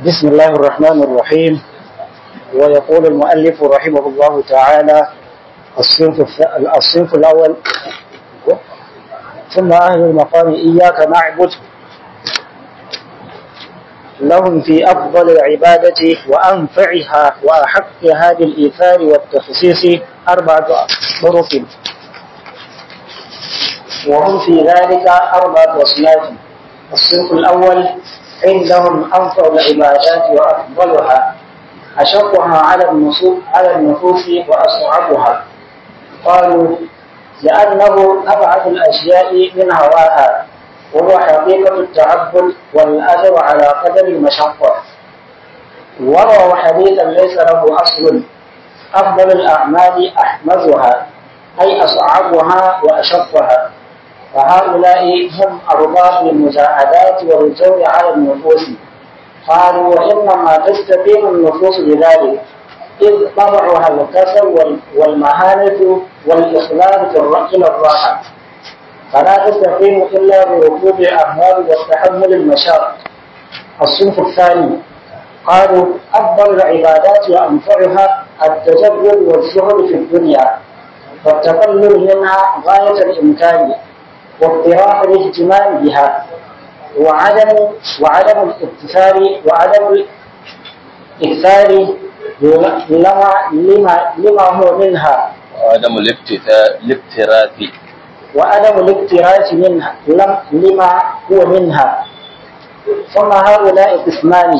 بسم الله الرحمن الرحيم ويقول المؤلف رحمه الله تعالى الصنف الث- الصنف الأول ثم أهل المقام إياك نعبد لهم في أفضل العبادة وأنفعها وأحقها بالإيثار والتخصيص أربعة طرق وهم في ذلك أربعة أصناف الصنف الأول عندهم أنفع العبادات وأفضلها أشقها على النصوص على النفوس وأصعبها قالوا لأنه أبعد الأشياء من هواها وهو حقيقة التعبد والأجر على قدر المشقة وروى حديثا ليس له أصل أفضل الأعمال أحمدها أي أصعبها وأشقها فهؤلاء هم أرباب المجاهدات والجور على النفوس قالوا وإنما تستقيم النفوس بذلك إذ طبعها الكسل وال- والمهانة والإخلال في الر- إلى الراحة فلا تستقيم إلا بركوب الأهوال وتحمل المشاق الصنف الثاني قالوا أفضل العبادات وأنفعها التجرد والزهد في الدنيا والتقلل منها غاية الإمكان واضطراب الاهتمام بها وعدم وعدم الاكتثار وعدم الإكثار لما لما لما هو منها وعدم الاكتفاء الاكتراث وعدم الاكتراث منها لم لما هو منها ثم هؤلاء قسمان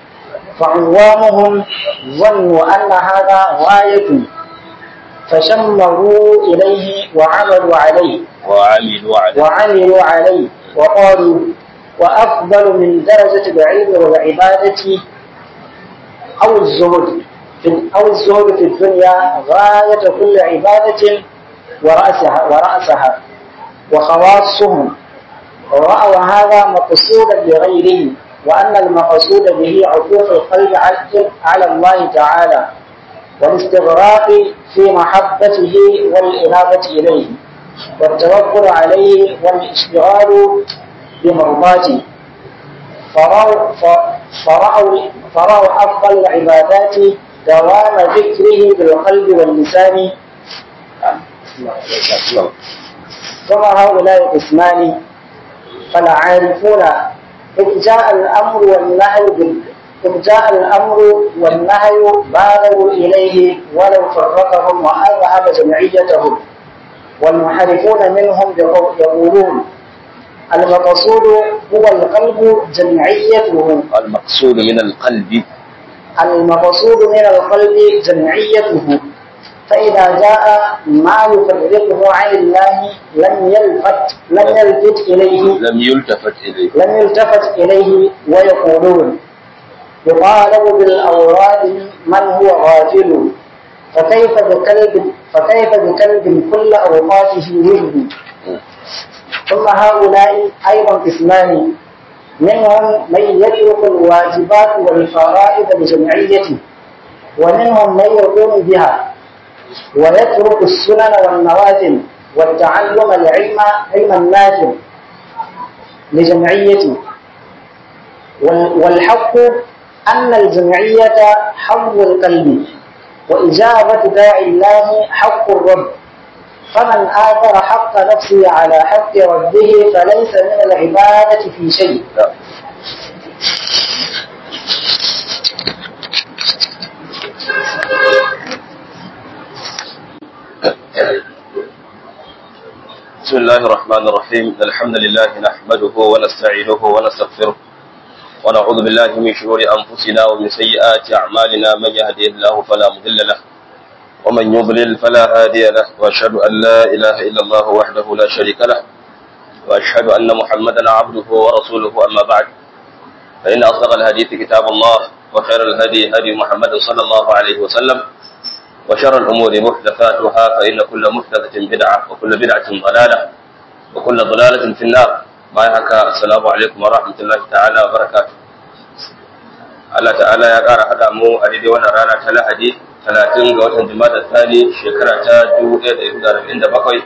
فعوامهم ظنوا أن هذا غاية فشمروا إليه وعملوا عليه وعملوا على وعملوا عليه وقالوا وأفضل من درجة العلم والعبادة أو الزهد في أو الزهد في الدنيا غاية كل عبادة ورأسها ورأسها وخواصهم رأوا هذا مقصودا لغيره وأن المقصود به عطوف القلب على- على الله تعالى والاستغراق في محبته والإنابة إليه والتوكل عليه والاشتغال بمرضاته فرأوا, ف- فرأوا, فرأوا أفضل العبادات دوام ذكره بالقلب واللسان ثم هؤلاء قسمان فالعارفون إذ جاء الأمر والنهي بال- إذ جاء الأمر والنهي بالغوا إليه ولو فرقهم وأذهب جمعيتهم والمحرفون منهم يقو- يقولون المقصود هو القلب جمعيته المقصود من القلب المقصود من القلب جمعيته فإذا جاء ما يفرقه عن الله لم يلفت لم يلفت إليه لم يلتفت إليه لم يلتفت إليه ويقولون يطالب بالأوراد من هو غافل فكيف بكلب فكيف بكلب كل أوقاته ورد ثم هؤلاء أيضا قسمان منهم من يترك الواجبات والفرائض بجمعيته ومنهم من يقوم بها ويترك السنن والنوافل والتعلم العلم علم النافع لجمعيته وال- والحق أن الجمعية حظ القلب وإجابة داعي الله حق الرب فمن آثر حق نفسه على حق ربه فليس من العبادة في شيء لا. بسم الله الرحمن الرحيم الحمد لله نحمده ونستعينه ونستغفره ونعوذ بالله من شرور أنفسنا ومن سيئات أعمالنا من يهدي الله فلا مضل له ومن يضلل فلا هادي له وأشهد أن لا إله إلا الله وحده لا شريك له وأشهد أن محمدا عبده ورسوله أما بعد فإن أصدق الحديث كتاب الله وخير الهدي هدي محمد صلى الله عليه وسلم وشر الأمور محدثاتها فإن كل محدثة بدعة وكل بدعة ضلالة وكل ضلالة في النار ما يحكى السلام عليكم ورحمة الله تعالى وبركاته Allah ta'ala ya ƙara haɗa mu a daidai wannan rana ta Lahadi talatin ga watan Jumada Thani shekara ta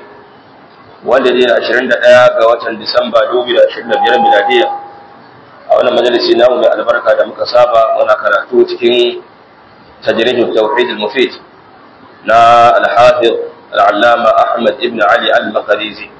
1447 wanda dai 21 ga watan Disamba 2025 miladiya a wannan majalisi namu mai albarka da muka saba muna karatu cikin tajrijin tauhid al-mufid na al-hafiz al-allama Ahmad ibn Ali al-Maqdisi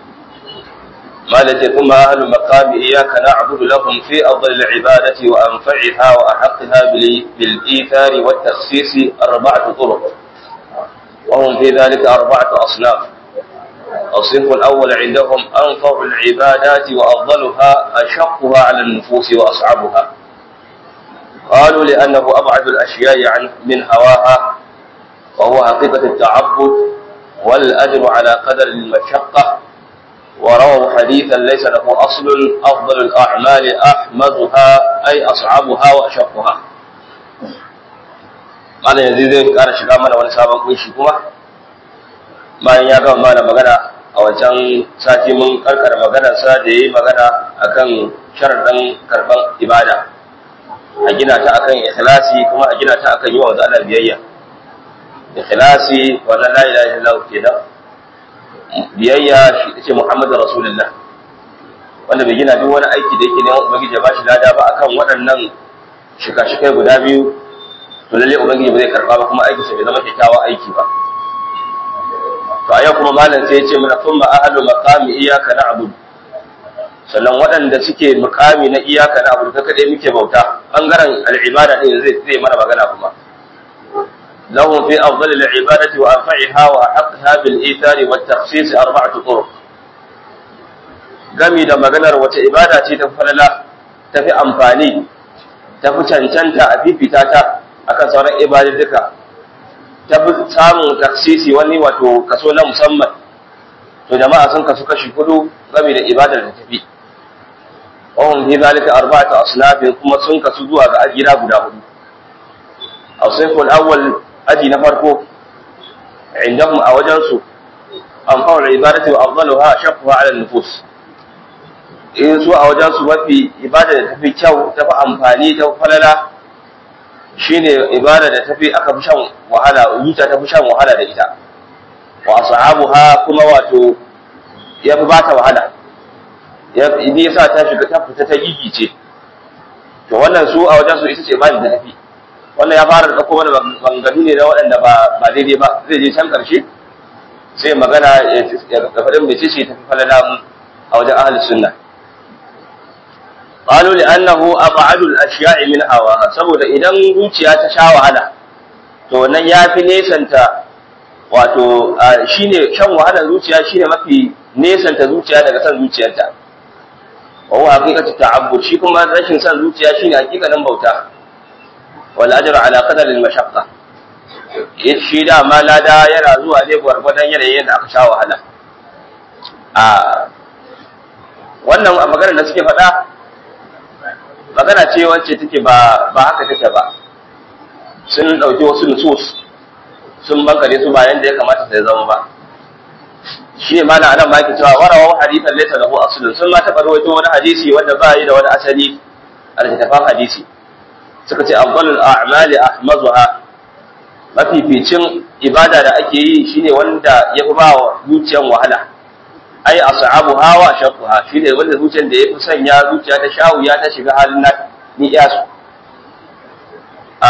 مالك ثم أهل المقام إياك نعبد لهم في أفضل العبادة وأنفعها وأحقها بالإيثار والتخصيص أربعة طرق وهم في ذلك أربعة أصناف الصنف الأول عندهم أنفع العبادات وأفضلها أشقها على النفوس وأصعبها قالوا لأنه أبعد الأشياء عن من هواها وهو حقيقة التعبد والأجر على قدر المشقة ورووا حديثا ليس له أصل أفضل الأعمال أحمدها أي أصعبها وأشقها قال yanzu zai ƙara shiga mana wani sabon kunshi kuma bayan ya gama mana magana a wancan sati mun karkara maganarsa da ya yi magana akan sharaɗin karɓar ibada a gina ta akan ikhlasi kuma a gina ta akan yi wa Allah biyayya ikhlasi wannan la ilaha illallah kenan biyayya shi ce Muhammadu Rasulullah wanda bai gina duk wani aiki da yake neman ubangiji ya bashi lada ba akan waɗannan shika-shikai guda biyu to lalle ubangiji ba zai karba ba kuma aikinsa bai zama kyakkyawan aiki ba to a yau kuma malam sai ya ce mana kun ma ahlu maqami iyyaka na'budu sannan waɗanda suke mukami na iyaka na abu ta kaɗai muke bauta ɓangaren al'ibada ɗin zai zai mana magana kuma lahum fi afdal al'ibadati wa anfa'iha wa ahqqa bil ithari wa takhsis arba'atu turuq gami da maganar wace ibada ce ta falala ta fi amfani ta fi cancanta a fifita ta akan sauran ibadatuka ta fi samun taksisi wani wato kaso na musamman to jama'a sun kasu kashi hudu game da ibadar da tafi wahum fi zalika arba'atu asnafin kuma sun kasu zuwa ga ajira guda hudu asnaful awwal aji na farko indahum a wajen su anfa'ul ibadati wa afdaluha shaqqa 'ala an-nufus in su a wajen su mafi ibada da tafi kyau tafi amfani ta falala shine ibada da tafi aka fi shan wahala zuciya ta fi shan wahala da ita wa ashabuha kuma wato ya fi bata wahala ya ni yasa ta shiga ta fita ta gigice to wannan su a wajen su ita ce bani da tafi wannan ya fara dauko mana banganu ne na waɗanda ba ba daidai ba zai je can karshe sai magana ya faɗin mece ce tafi falala a wajen ahlus sunna قالوا لأنه أبعد الأشياء من هواها saboda idan zuciya ta sha wahala to wannan yafi nesanta wato shine shan wahalar zuciya shine mafi nesanta zuciya daga san zuciyarta wa huwa haqiqatu ta'abbud shi kuma rashin san zuciya shine hakikanin bauta wal ajru ala qadar al mashaqqa shi da ma lada yana zuwa ne gwargwadon yanayin da aka sha wahala a wannan a maganar da suke faɗa magana ce wacce take ba ba haka take ba sun dauki wasu nusus sun bankare su bayan da ya kamata sai zama ba shi ne mana anan ma yake cewa warawa hadithan laysa lahu aslun sun ma taɓa rawaito wani hadisi wanda ba yi da wani asali a littattafan hadisi suka ce afdalul a'mali ahmaduha mafificin ibada da ake yi shine wanda ya fi ba wa zuciyan wahala ai as'abuha wa shaqquha shine wanda zuciyar da yafi sanya zuciya ta shawu ya ta shiga halin na ni iyasu a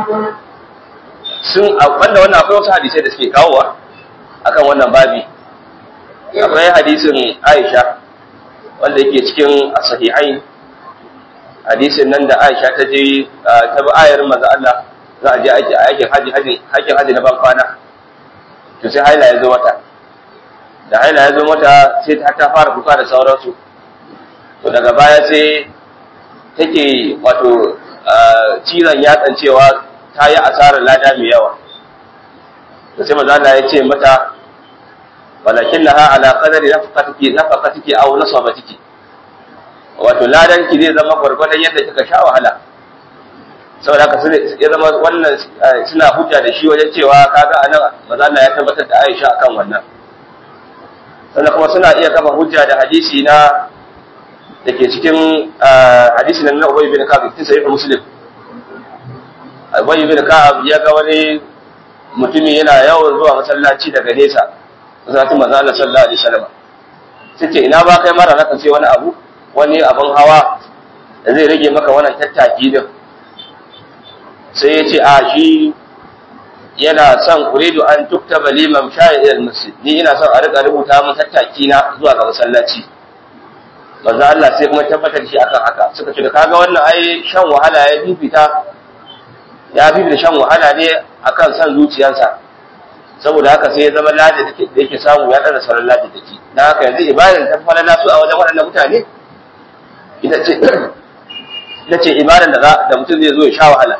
sun wanda wannan akwai wasu hadisai da suke kawowa akan wannan babi akwai hadisin Aisha wanda yake cikin sahihain hadisin nan da Aisha ta je ta bi ayar manzo Allah za a je aiki aikin haji haji haji haji na ban kwana to sai haila ya zo mata da haila ya zo mata sai ta ta fara kuka da sauransu to daga baya sai take wato cizon yatsan cewa ta yi asarar lada mai yawa da sai maza Allah ya ce mata walakin laha ala qadari nafaqatiki nafaqatiki aw nasabatiki wato ladan ki zai zama gwargwadon yadda kika sha wahala saboda haka ya zama wannan suna hujja da shi wajen cewa kaga anan maza Allah ya tabbatar da Aisha akan wannan sannan kuma suna iya kafa hujja da hadisi na da ke cikin hadisi na Ubay bin Ka'ab cikin sahih Muslim Ubay bin Ka'ab ya ga wani mutumi yana yawan zuwa masallaci daga nesa masallacin manzo Allah sallallahu alaihi wasallam sai ina ba kai mara naka sai wani abu wani abin hawa da zai rage maka wannan tattaki din sai ya ce a shi yana son uridu an tuktaba liman sha'i ila masjid ni ina son a rika rubuta mun tattaki na zuwa ga masallaci manzo Allah sai kuma tabbatar shi akan haka suka ce da kaga wannan ai shan wahala ya bibita ya bibita shan wahala ne akan san zuciyarsa saboda haka sai ya zama ladi da yake samu ya dana sauran ladi da ke dan haka yanzu ibadar ta falala su a wajen waɗannan mutane ita ce ita ce ibadar da da mutum zai zo ya sha wahala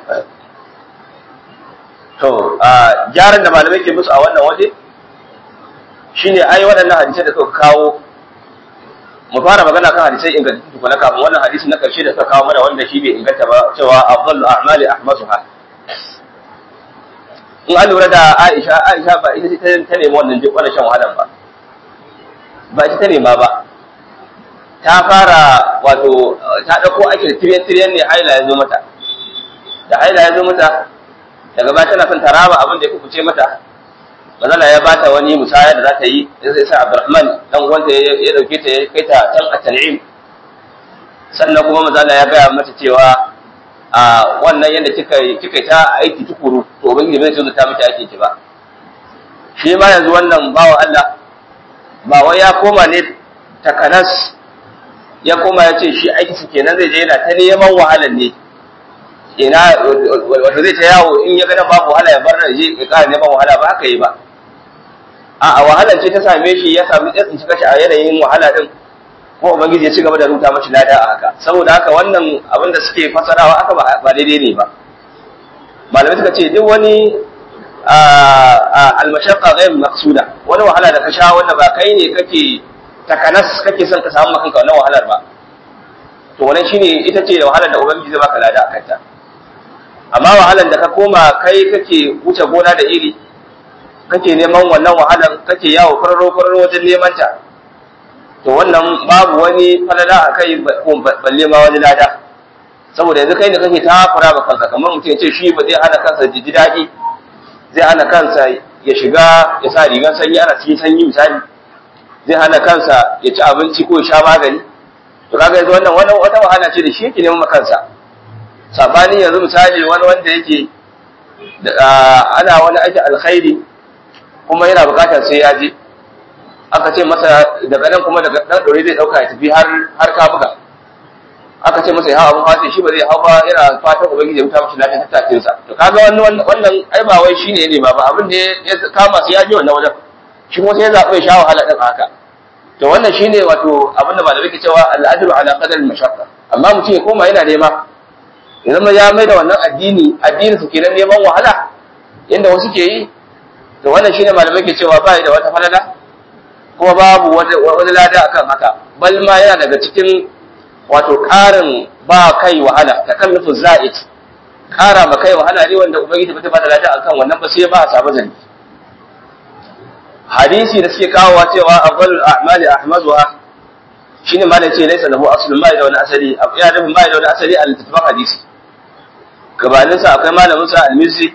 to a gyaran da malamai ke musu a wannan waje shine ai waɗannan hadisai da suka kawo mu fara magana kan hadisai ingantattu tukuna kafin wannan hadisi na karshe da suka kawo mana wanda shi bai inganta ba cewa afdalu a'mali ahmasuha in an lura da Aisha Aisha ba ita ce ta nemi wannan duk wannan shan wahalan ba ba ita ta nema ba ta fara wato ta dauko ake da tiryan tiryan ne haila ya zo mata da haila ya zo mata daga baya tana son ta raba abin da ya kuce mata manzala ya bata wani musaya da za ta yi sai sa Abdurrahman dan uwanta ya dauke ta ya kai ta can a Tan'im sannan kuma manzala ya gaya mata cewa a wannan yadda kika kika ta aiki tukuru to ubangiji bai so ta miki ake ki ba shi ma yanzu wannan bawa Allah ba wai ya koma ne takanas ya koma ya ce shi aiki su kenan zai je yana ta neman wahalar ne ina wato zai ta yawo in ya gana babu wahala ya bar na je ya ƙara neman wahala ba haka yi ba a wahalar ce ta same shi ya sami tsin shiga shi a yanayin wahala din ko ubangiji ya ci gaba da rubuta mashi lada a haka saboda haka wannan abin da suke fasarawa aka ba daidai ne ba malamai suka ce duk wani almashaqqa ghayr maqsuda wani wahala da ka sha wanda ba kai ne kake takanas kake son ka samu kanka wannan wahalar ba to wannan shine ita ce wahalar da ubangiji zai baka lada a kanta amma wahalar da ka koma kai kake wuce gona da iri kake neman wannan wahalar kake yawo kwararo kwararo wajen neman ta to wannan babu wani falala a kai balle ma wani lada saboda yanzu kai ne kake takura ba kanka kamar mutum ya ce shi ba zai hana kansa ji daɗi zai hana kansa ya shiga ya sa rigar sanyi ana cikin sanyi misali zai hana kansa ya ci abinci ko ya sha magani to kaga yanzu wannan wannan wata wahala ce da shi yake neman kansa sabanin yanzu misali wani wanda yake ana wani aikin alkhairi kuma yana bukatar sai ya je aka ce masa daga nan kuma daga dan dore zai dauka ya tafi har har kabuga aka ce masa ya hawa abun sai shi ba zai hau ba yana fatan ubangiji ya wuta masa lafiyar tattakin sa to kaga wannan wannan ai ba wai shine ne ba ba abin da ya kama sai ya je wannan wajen shi kuma sai ya zaɓi ya sha wahala din haka to wannan shine wato abin da malamai ke cewa al'adlu ala qadar al-mashaqqa amma mutum ya koma yana nema ya zama ya mai da wannan addini addini su kenan neman wahala inda wasu ke yi to wannan shine malamai ke cewa ba da wata falala kuma babu wani lada akan haka bal ma yana daga cikin wato ƙarin ba kai wahala ta kan nufin za'id ƙara ma kai wahala ne wanda ubangiji ba ta bada lada akan wannan ba sai ba a samu zani hadisi da suke kawowa cewa afdalul a'mali ahmaduha shine malam ce laysa lahu aslun ma da wani asali ya nufin ma da wani asali a littattafan hadisi gabanin sa akwai malamin sa al-mizzi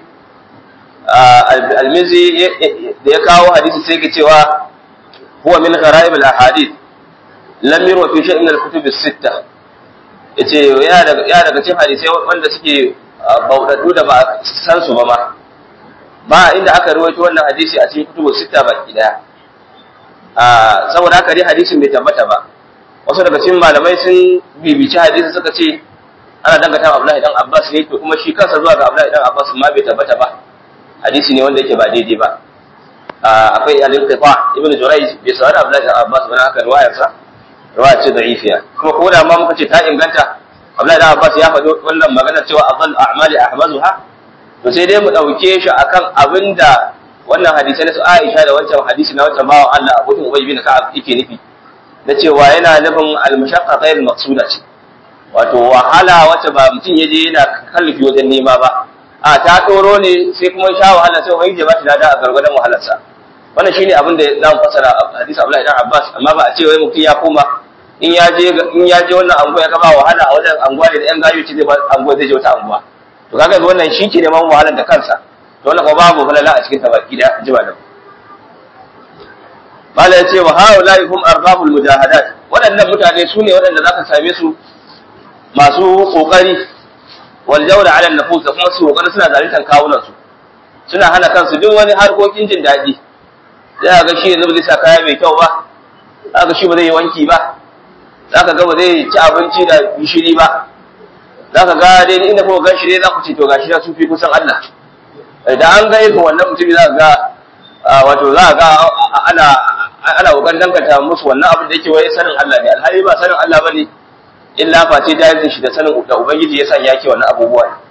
al-mizzi da ya kawo hadisi sai ke cewa huwa min gharaib al-ahadith lam yurwa fi shay'in min al-kutub as-sittah yace ya daga ya daga cikin hadisai wanda suke baudaddu da ba san su ba ma ba inda aka rawaito wannan hadisi a cikin kutubu sita baki daya a saboda haka dai hadisin bai tabbata ba wasu daga cikin malamai sun bibici hadisi suka ce ana dangata Abdullahi dan Abbas ne to kuma shi kansa zuwa ga Abdullahi dan Abbas ma bai tabbata ba hadisi ne wanda yake ba daidai ba akwai al-inqita ibnu Jurayj bai saurari Abdullahi dan Abbas ba haka riwayarsa riwaya ce da'ifiya kuma ko da ma muka ce ta inganta Abdullahi dan Abbas ya faɗi wannan magana cewa afdal a'mali ahmazuha to sai dai mu ɗauke shi akan abin da wannan hadisai na su Aisha da wancan hadisi na wancan bawan Allah abokin Ubay bin Ka'ab yake nufi na cewa yana nufin al-mashaqqa ghayr maqsuda ce wato wahala wacce ba mutum yaje yana kallifi wajen nema ba a ta doro ne sai kuma sha wahala sai wani ya ba shi lada a gargadan wahalarsa wannan shine abin da zamu fasara hadisi Abdullahi ibn Abbas amma ba a ce wai mutum ya koma in ya je in ya je wannan anguwa ya gaba wahala a wajen anguwa ne da yan gayu ce zai ba anguwa zai je wata anguwa to kaga wannan shi ke neman wahalar da kansa to wannan kuma babu falala a cikin tabaki da jima da mala ya ce wa haula hum arbabul mujahadat waɗannan mutane su ne waɗanda zaka same su masu kokari wal jawla ala nufus da kuma su kokari suna zaluntar kawunan su suna hana kansu duk wani harkokin jin daɗi za ga shi yanzu ba zai sa kaya mai kyau ba za ga shi ba zai yi wanki ba za ka ga ba zai ci abinci da gishiri ba za ka ga dai inda kuma gan shi dai za ku ce to gashi na sufi kusan Allah da an ga irin wannan mutum za ka ga wato za ka ga ana ana kokarin danganta musu wannan abin da yake wai sanin Allah ne alhali ba sanin Allah bane illa face jahilin shi da sanin da ubangiji ya sanya yake wannan abubuwa ne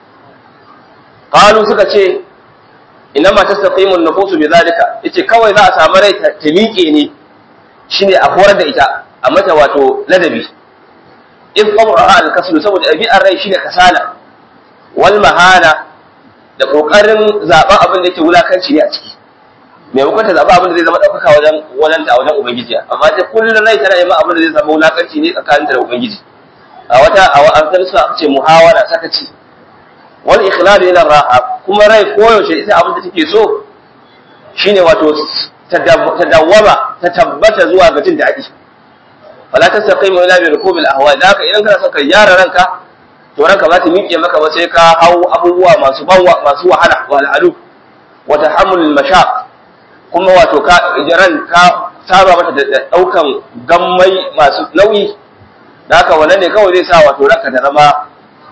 qalu suka ce inama tastaqimu an-nufusu bidhalika yace kawai za a samu rai ta miƙe ne shine a horar da ita a mata wato ladabi in qawraha al-kaslu saboda ɗabi'ar rai shine kasala wal mahana da kokarin zaben abin da yake wulakanci ne a ciki mai hukunta zaɓa abin da zai zama ɗaukaka wajen wajen ta wajen ubangiji amma ta kullum rai tana neman abin da zai zama wulakanci ne tsakaninta da ubangiji a wata a wata suka ce muhawara sakaci wal ikhlal ila raha kuma rai koyaushe ita abin da take so shine wato ta dawwama ta tabbata zuwa ga jin daɗi wala tastaqimu ila bi rukubil ahwa da haka idan kana son ka yara ranka to ranka ba ta miƙe maka ba sai ka hau abubuwa masu banwa masu wahala wal alu wa tahammul mashaq kuma wato ka ran ka saba mata da daukan gammai masu nauyi da haka wannan ne kawai zai sa wato ranka da zama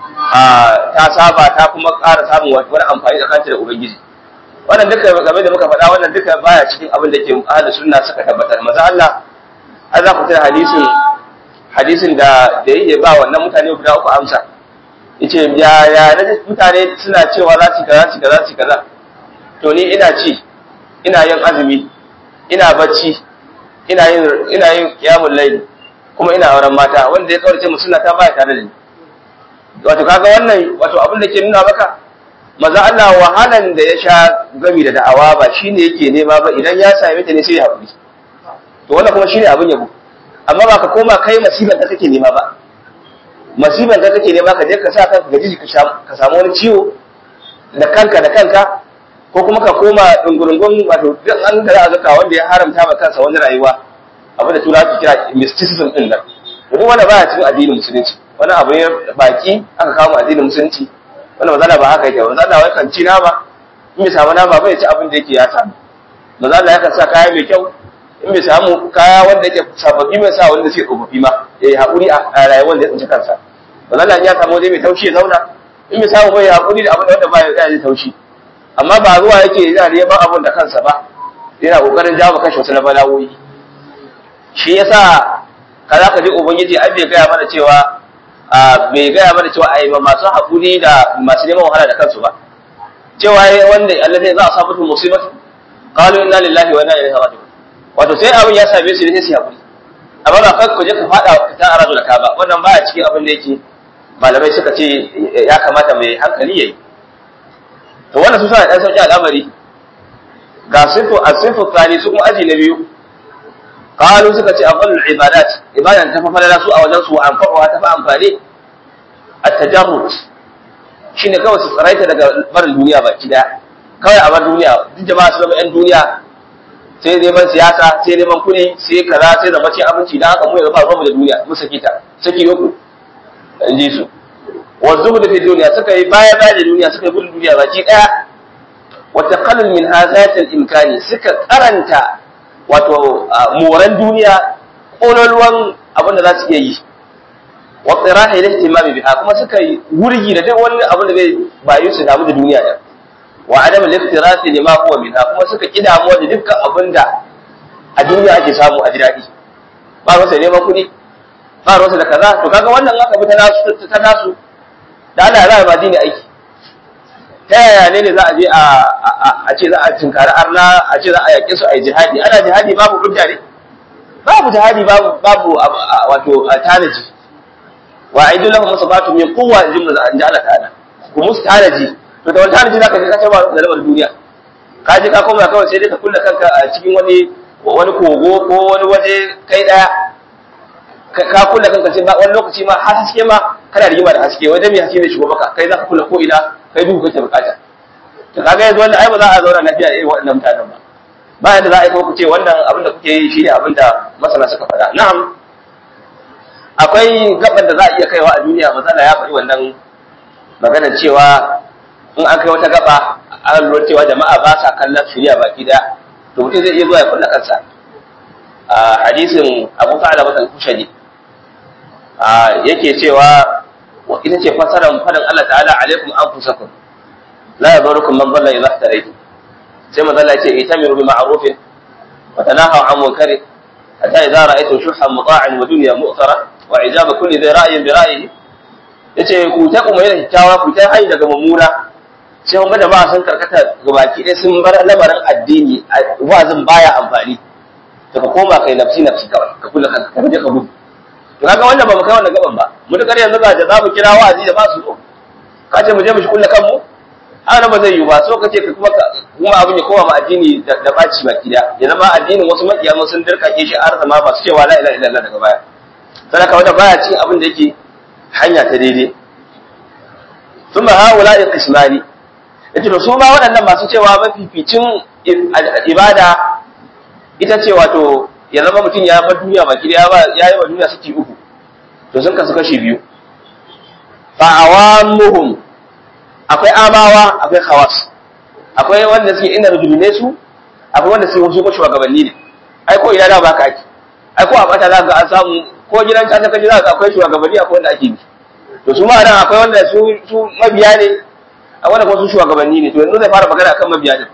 ta saba ta kuma ƙara samun wani amfani tsakaninta da ubangiji wannan duka game da muka faɗa wannan duka baya cikin abin da ke ahlus sunna suka tabbatar maza Allah an za ku tana hadisin hadisin da da yake ba wannan mutane guda uku amsa yace ya ya na mutane suna cewa za su kaza su kaza su kaza to ni ina ci ina yin azumi ina bacci ina yin ina yin qiyamul layl kuma ina auren mata wanda ya kaurace mu sunna ta baya tare da ni wato kaga wannan wato abin da ke nuna maka maza Allah wahalan da ya sha gami da da'awa ba shine yake nema ba idan ya same ta ne sai ya haƙuri to wannan kuma shine abin yabo amma ba ka koma kai masiban da kake nema ba masiban da kake nema ka je ka sa kanka gaji ka samu wani ciwo da kanka da kanka ko kuma ka koma dungurungun wato duk an da za a wanda ya haramta ma kansa wani rayuwa abin da turawa ke kira mysticism din nan duk wanda baya cikin addinin musulunci wani abu ne baki aka kawo addinin musulunci wanda mazala ba haka yake mazala wai kan ci nama in bai samu nama bai ci abin da yake ya samu mazala yakan sa kaya mai kyau in bai samu kaya wanda yake sababbi mai sa wanda suke tsofaffi ma ya yi haƙuri a rayuwar da ya tsinci kansa mazala ya samu waje mai taushi ya zauna in bai samu bai haƙuri da abin da wanda ba ya yi taushi amma ba zuwa yake yana neman abin da kansa ba yana ƙoƙarin jawo kashe wasu na bala'o'i shi yasa ka za ka ji ubangiji an bai gaya mana cewa bai gaya mana cewa a yi masu haƙuri da masu neman wahala da kansu ba cewa ya wanda Allah zai za a samu musibatu qalu inna lillahi wa inna ilaihi raji'un wato sai abin ya same su ne sai su haƙuri amma ba kai ku je ka fada ta aradu da ka ba wannan baya cikin abin da yake malamai suka ce ya kamata mai hankali yayi to wannan su sa dan sauki al'amari ga sifu as-sifu tsani su kuma aji na biyu qalu suka ce afdalul ibadat ibadan ta fa falala su a wajen su anfa'uha ta fa amfani at-tajarrud shine kawai su tsaraita daga barin duniya baki daya kawai a bar duniya duk jama'a su zama yan duniya sai neman siyasa sai neman kuɗi sai kaza sai zama cin abinci dan haka mu yanzu ba ruwanmu da duniya mu saki ta saki uku in ji su wa zuhud fi duniya suka yi baya baya da duniya suka yi gudun duniya baki daya wa taqallul min hazatil imkani suka karanta wato moran duniya kololuwan abin da za su iya yi wa tsiraha ila ihtimami biha kuma suka yi wurgi da duk wani abin da zai bayu su damu da duniya da wa adam al-iftirasi lima huwa minha kuma suka kidamu da dukkan abin da a duniya ake samu a ji daɗi ba rasa neman kuɗi ba rasa da kaza to kaga wannan aka bi ta nasu ta nasu da Allah ya ba dini aiki ta yaya ne ne za a je a ce za a tunkari arna a ce za a yaƙe su a yi jihadi ana jihadi babu hujja ne babu jihadi babu babu wato tanaji wa aidu lahum musabatu min quwwa jumla an ja'ala ta'ala ku musu tanaji to da wani tanaji zaka je ka ce ba da lamar duniya ka je ka koma kawai sai dai ka kulle kanka a cikin wani wani kogo ko wani waje kai daya ka kulle kanka sai ba wani lokaci ma har haske ma kana rigima da haske wajen mai haske zai shigo maka kai zaka kulle ko ina kai duhu kake bukata to kaga yanzu wannan ai ba za a zauna lafiya da irin waɗannan mutanen ba ba yadda za a yi kuma ku ce wannan abin da kuke yi shine abin da masana suka faɗa na'am akwai gaban da za a iya kaiwa a duniya matsala ya faɗi wannan maganar cewa in an kai wata gaba an lura cewa jama'a ba sa kallon shirya baki daya to mutum zai iya zuwa ya kulla kansa a hadisin abu fa'ala masa kushani yake cewa ita ce fasaran fadin Allah ta'ala alaikum anfusakum la yadurukum man dhalla idha ihtaraytum sai manzo Allah ya ce itamiru bi ma'rufin wa tanahaw 'an munkarin hatta idza ra'aytum shuhan muta'an wa dunya mu'thara wa ijaba kulli dhi ra'yin bi ra'yihi yace ku ta kuma yana kyakkyawa ku ta hayi daga mummuna sai kuma da ba sun karkata gabaki ɗaya sun bar lamarin addini wazin baya amfani to ka koma kai nafsi nafsi kawai ka kula kanka ka je ka gudu to kaga wannan ba mu kai wannan gaban ba mutakar yanzu ga da za mu kira wa'azi da ba su so ka ce mu je mu shi kulla kanmu ana ba zai yi ba so kace ka kuma kuma abin ya koma ma addini da baci baki da ya zama addinin wasu makiya sun dirkake shi har zama ba su cewa la ilaha illallah daga baya sadaka wanda baya cin abin da yake hanya ta daidai thumma haula qismani yace to su ma waɗannan masu cewa mafificin ibada ita ce wato ya zama mutum ya bar duniya baki ya ba ya yi wa duniya saki uku to sun kasu kashi biyu fa awamuhum akwai amawa akwai khawas akwai wanda suke ina rujulune su akwai wanda suke wasu ko shugabanni ne ai ko ina da baka ake ai ko a bata za ga an samu ko gidan ta kaji za ga akwai shugabanni akwai wanda ake bi to su ma nan akwai wanda su su mabiya ne akwai wanda kuma su shugabanni ne to yanzu zai fara magana akan mabiya ne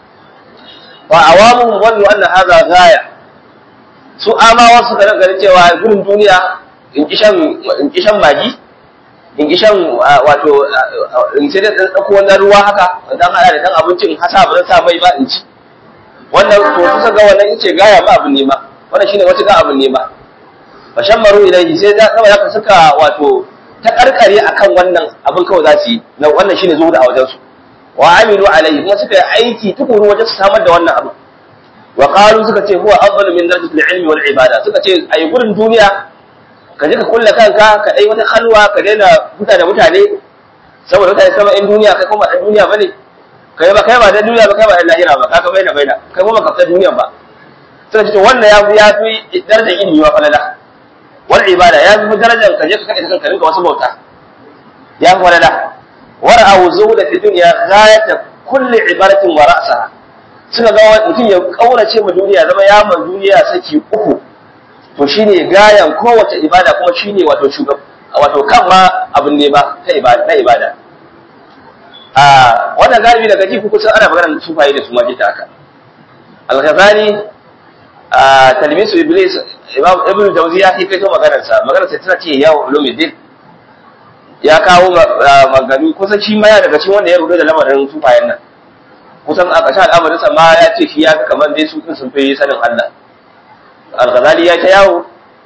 wa awamuhum wallu anna hadha ghaya su amawa suka nan ganin cewa gurin duniya in kishan in kishan magi in kishan wato in sai da tsako wannan ruwa haka dan hada da dan abincin hasa ba zan sa mai ba in ci wannan to kusa ga wannan yace gaya ba abin nema wannan shine wata ga abin nema fa shammaru ilayhi sai da kawai haka suka wato ta karkare akan wannan abin kawai za su yi wannan shine zuwa a wajen su wa amilu alayhi kuma suka yi aiki tukuru wajen su samar da wannan abu wa qalu suka ce huwa afdalu min darajati al-ilmi wal ibada suka ce ayi gurin duniya ka je ka kulle kanka ka dai wata halwa ka daina huta da mutane saboda mutane sama in duniya kai kuma dan duniya bane kai ba kai ba dan duniya ba kai ba dan lahira ba kaga baina baina kai kuma ka fita duniya ba suka ce to wannan ya fi ya fi darajar ilimi wa falala wal ibada ya fi darajar ka je ka kai kanka rinka wasu bauta ya fi falala wara'u zuhuda fi dunya ghayata kulli ibaratin wa ra'saha suka ga mutum ya kaurace ma duniya zama ya man duniya saki uku to shine gayan kowace ibada kuma shine wato shugab wato kan ma abin ne ba ta ibada na ibada a wannan galibi daga ji kuka san ana magana su faye da su ma ta haka al-ghazali a talmisu iblis imam ibn jawzi ya kai to maganar sa maganar sa tana ce ya ulumuddin ya kawo magani kusan shi ma ya daga cikin wanda ya rubuta da lamarin sufayen nan kusan a ƙarshen al'amarin sa ma ya ce shi ya kamar dai su sun fi sanin Allah al-ghazali ya ta yawo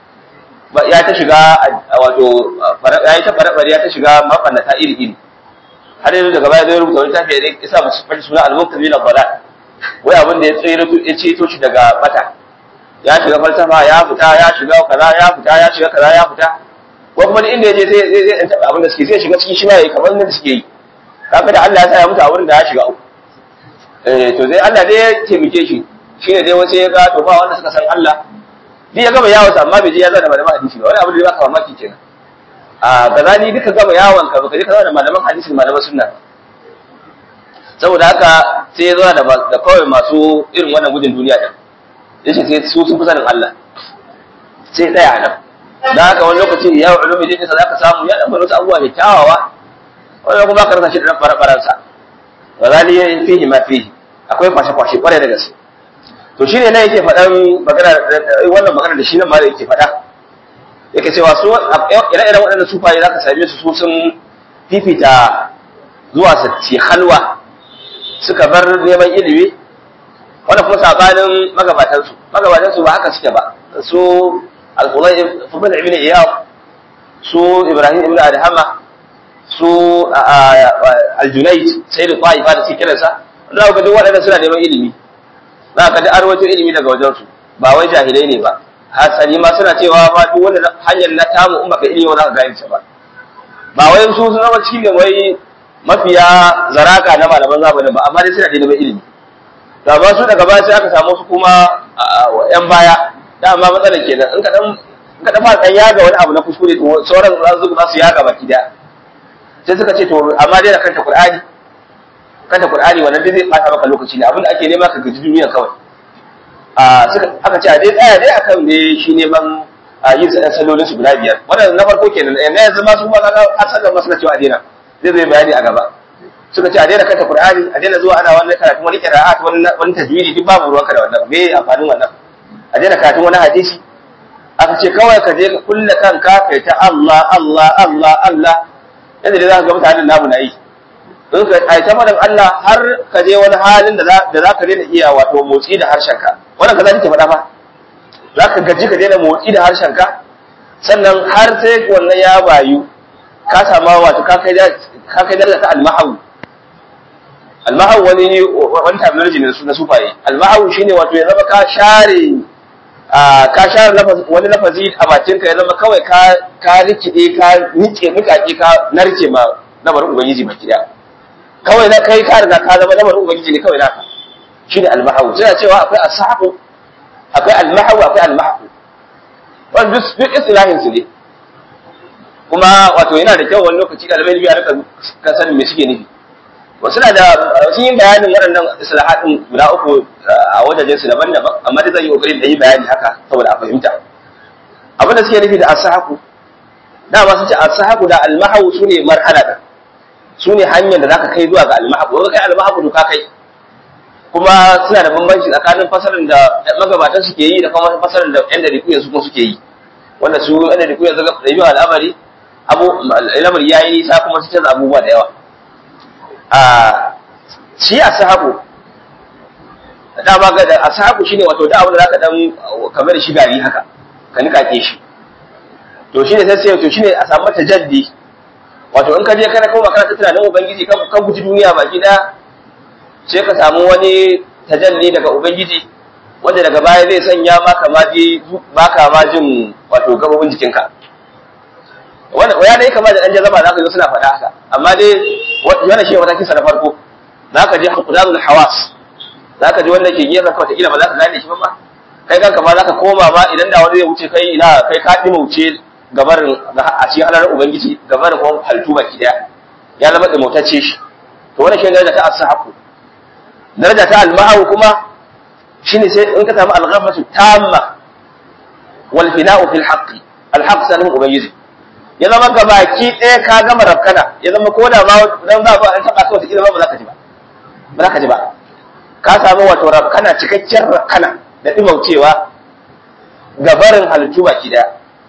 ya ta shiga wato ya yi ta fare ya ta shiga mafannata iri iri har yanzu daga baya zai rubuta wani tafiya da ya sa masu fashi suna al-muqtabi na bala wai abin da ya tsere ya ceto shi daga bata ya shiga falsafa ya fita ya shiga kaza ya fita ya shiga kaza ya fita ko kuma inda ya je sai zai zai taɓa abin da suke sai shiga cikin shi ma yayi kamar da suke yi kaga da Allah ya sa ya mutu a wurin da ya shiga uku eh to dai Allah dai ya taimake shi shine dai wace ya ga to ba wanda suka san Allah duk ya gama yawon amma bai je ya zana malaman hadisi ba wani abu da ya baka mamaki kenan a gazali duka gama yawon ka baka je ka zana malaman hadisi malaman sunna saboda haka sai ya zauna da kawai masu irin wannan gudun duniya din yace sai su sun fi sanin Allah sai tsaya nan da haka wani lokaci ya ulumi din sa zaka samu ya dan wasu abubuwa da kyawawa wani kuma ka rasa shi da dan fara sa gazali ya fihi ma fihi akwai kwashe kwashe kwarai da gaske to shine nan yake faɗan magana wannan magana da shi nan ma da yake faɗa yake cewa su ire-iren waɗannan sufaye zaka same su su sun fifita zuwa su ci halwa suka bar neman ilimi wanda kuma sabanin magabatansu magabatansu ba haka suke ba su al-qulay fubal ibn iyad su ibrahim ibn adhama su al-junayd sayyid al-taifa da suke kiransa za ka duk waɗannan suna neman ilimi za ka da arwato ilimi daga wajen su ba wai jahilai ne ba hasali ma suna cewa ba duk wanda hanyar na tamu in baka ilimi ba za ka gane ba ba wai su sun zama cikin wai mafiya zaraka na malaman zamanin ba amma dai suna da neman ilimi da ba su daga baya sai aka samu su kuma yan baya dama matsalar kenan in ka dan ka dafa dan yaga wani abu na kuskure to sauran za su za su yaga baki daya sai suka ce to amma dai da kanta qur'ani kanta qur'ani wannan dai zai bata maka lokaci ne abinda ake nema ka gaji duniya kawai a suka aka ce a dai tsaya dai akan ne shi neman a yin sallolin su guda biyar wannan na farko kenan na yanzu ma su ma kaga asalin masu na cewa a daina zai zai bayani a gaba suka ce a daina kanta qur'ani a daina zuwa ana wannan karatun wani qira'at wani wani tajwidi duk babu ruwanka da wannan me amfanin wannan a daina karatun wani hadisi aka ce kawai ka je ka kulle kanka kai ta Allah Allah Allah Allah yadda dai za ka ga mutanen namu na yi in ka ai ta faɗin Allah har ka je wani halin da za ka daina iya wato motsi da harshenka wannan ka za ta faɗa fa za ka gaji ka daina motsi da harshenka sannan har sai wannan ya bayu ka sama wato ka kai daraja ta almahawu almahawu wani wani terminology ne na sufaye almahawu shine wato ya zama ka share ka share wani lafazi a bakinka ya zama kawai ka rikide ka nike mukaki ka narke ma lamarin ubangiji baki daya kawai na kai ka riga ka zama lamarin ubangiji ne kawai naka shine almahawu suna cewa akwai asahu akwai almahawu akwai almahawu wannan duk istilahin su ne kuma wato yana da kyau wani lokaci ɗalibai biya rika ka sanin me suke nufi wasu na da sun yi bayanin waɗannan islahatin guda uku a wajajen su daban-daban amma dai zan yi kokarin da yi bayani haka saboda a fahimta abin da suke nufi da asahaku dama sun ce asahaku da almahawu su ne marhala da su ne hanyar da zaka kai zuwa ga almahaku wanda kai almahaku to ka kai kuma suna da bambanci tsakanin fasarin da magabatan suke yi da kuma fasarin da yan dariku yanzu kuma suke yi wanda su yan dariku yanzu ga ɗabi'u al'amari abu al'amari yayi nisa kuma su canza abubuwa da yawa a shi ashabu dama ga da ashabu shine wato da abin da zaka dan kamar shi gari haka ka nika ke shi to shine sai sai to shine a samu tajaddi wato in ka je kana kuma kana tunanin ubangiji ka ka guji duniya baki daya sai ka samu wani tajalli daga ubangiji wanda daga baya zai sanya maka ma ji baka ma jin wato gabobin jikinka wannan ya dai kama da dan jazaba zaka yi suna faɗa haka amma dai wannan shi matakin sa na farko zaka je hukudanul hawas zaka ji wanda ke gefen ka wata ba za ka gane shi ba ma kai kanka ma zaka koma ma idan da wani zai wuce kai ina kai ka dima wuce gabarin a cikin halar ubangiji gabarin kuma haltu baki daya ya zama da motacce shi to wannan shi daraja ta ashabu daraja ta almahu kuma shine sai in ka samu alghafatu tamma wal fina'u fil haqqi alhaq sanin ubangiji ya zama gabaki ɗaya ka gama rafkana ya zama ko da ma dan za a taɓa ka wata ba ba za ka ji ba ba za ka ji ba ka samu wato rafkana cikakken rafkana da ɗimaucewa gabarin halittu baki ɗaya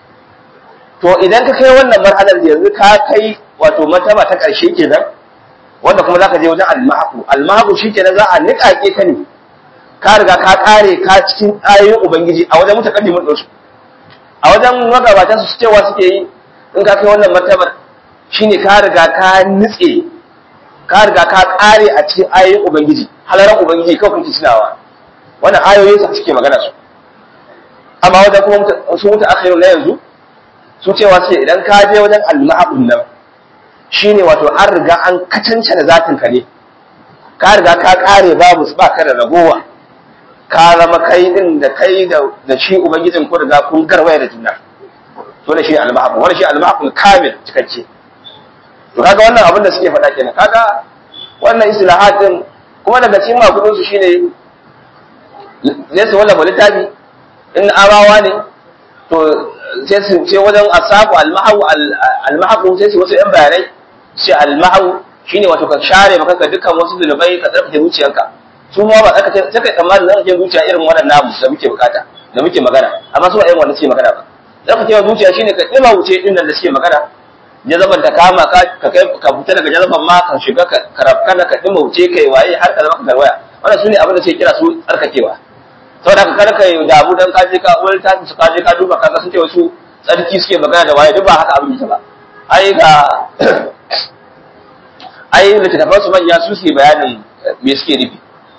to idan ka kai wannan marhalar yanzu ka kai wato martaba ta ƙarshe kenan wanda kuma za ka je wajen almahaku almahaku shi kenan za a niƙaƙe ka ne ka riga ka ƙare ka cikin ayoyin ubangiji a wajen mutakaddimin ɗinsu a wajen magabatan su cewa suke yi in ka kai wannan martabar shine ka riga ka nitse ka riga ka kare a cikin ayoyin ubangiji halaran ubangiji kawai kuke tunawa wannan ayoyin sa suke magana su amma wajen kuma su mutu akhiru na yanzu su cewa suke idan ka je wajen al-ma'abun nan shine wato an riga an kacance da zatin ka ne ka riga ka kare babu ba ka da ragowa ka zama kai din da kai da shi ubangijin ku riga kun garwaya da juna to ne shi al-mahab wani shi al-mahab kamil cikakke to kaga wannan abin da suke faɗa kenan kaga wannan islahat din kuma daga cikin makudin su shine ne su wannan littafi in arawa ne to sai su ce wajen asabu al-mahab al-mahab sai su wasu yan bayanai sai al-mahab shine wato ka share maka ka dukkan wasu zunubai ka tsarkake zuciyarka su ma ba aka ce sai kai tsammanin zan je zuciya irin wannan namu da muke bukata da muke magana amma su ba irin wannan suke magana ba zaka cewa zuciya shine ka dima wuce din da suke magana jazaban ta kama ka ka kai ka fita daga jazaban ma ka shiga ka karafkana ka dima wuce kai waye har ka zama ka garwaya wannan sune abin da suke kira su tsarkakewa saboda ka kada ka damu dan ka je ka wani ta su ka je ka duba kaga sun ce wasu tsarki suke magana da waye duk ba haka abin ba ai ga ai littattafan su manya su suke bayanin me suke nufi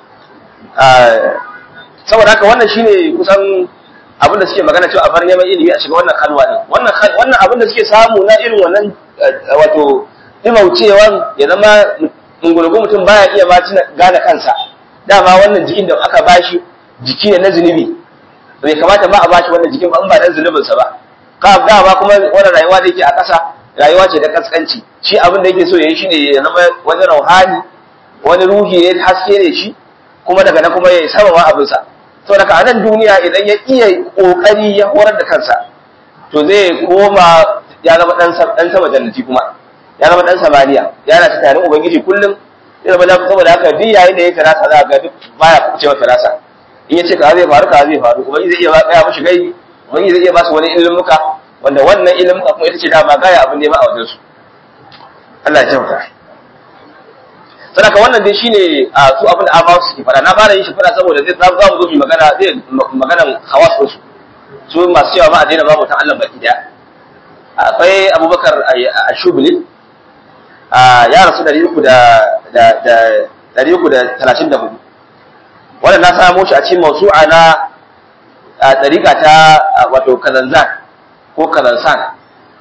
saboda haka wannan shine kusan abin da suke magana cewa a bar neman ilimi a shiga wannan kalwa ne wannan wannan abin da suke samu na irin wannan wato dimaucewan ya zama ungulugu mutum baya iya ma gane kansa dama wannan jikin da aka bashi jiki ne na zunubi bai kamata ba a bashi wannan jikin ba in ba dan zunubinsa ba ka dama kuma wannan rayuwa da yake a ƙasa rayuwa ce da kaskanci shi abin da yake so ya yi shine ya zama wani rauhani wani ruhi ne haske ne shi kuma daga nan kuma ya yi sama abinsa to daga anan duniya idan ya iya kokari ya horar da kansa to zai koma ya zama dan dan sama jannati kuma ya zama dan samaniya yana ta tare ubangiji kullum ya zama da saboda haka duk yayin da ya firasa za ga duk baya kuce wa firasa in ya ce ka zai faru ka zai faru ubangiji zai iya gaya mishi gaibi ubangiji zai iya ba su wani ilimuka wanda wannan ilimuka kuma ita ce dama gaya abin nema a wajen su Allah ya jauka sadaka wannan dai shine a su abin da abawa suke fada na fara yin shi fada saboda zai za mu zo mu magana zai maganan hawas su su masu cewa ma a daina babu ta Allah baki daya akwai Abubakar Ashubli ya rasu dari uku da dari uku da talatin da hudu wannan na samo shi a cikin mausu'a na ɗariƙa ta wato kazanzan ko kazansan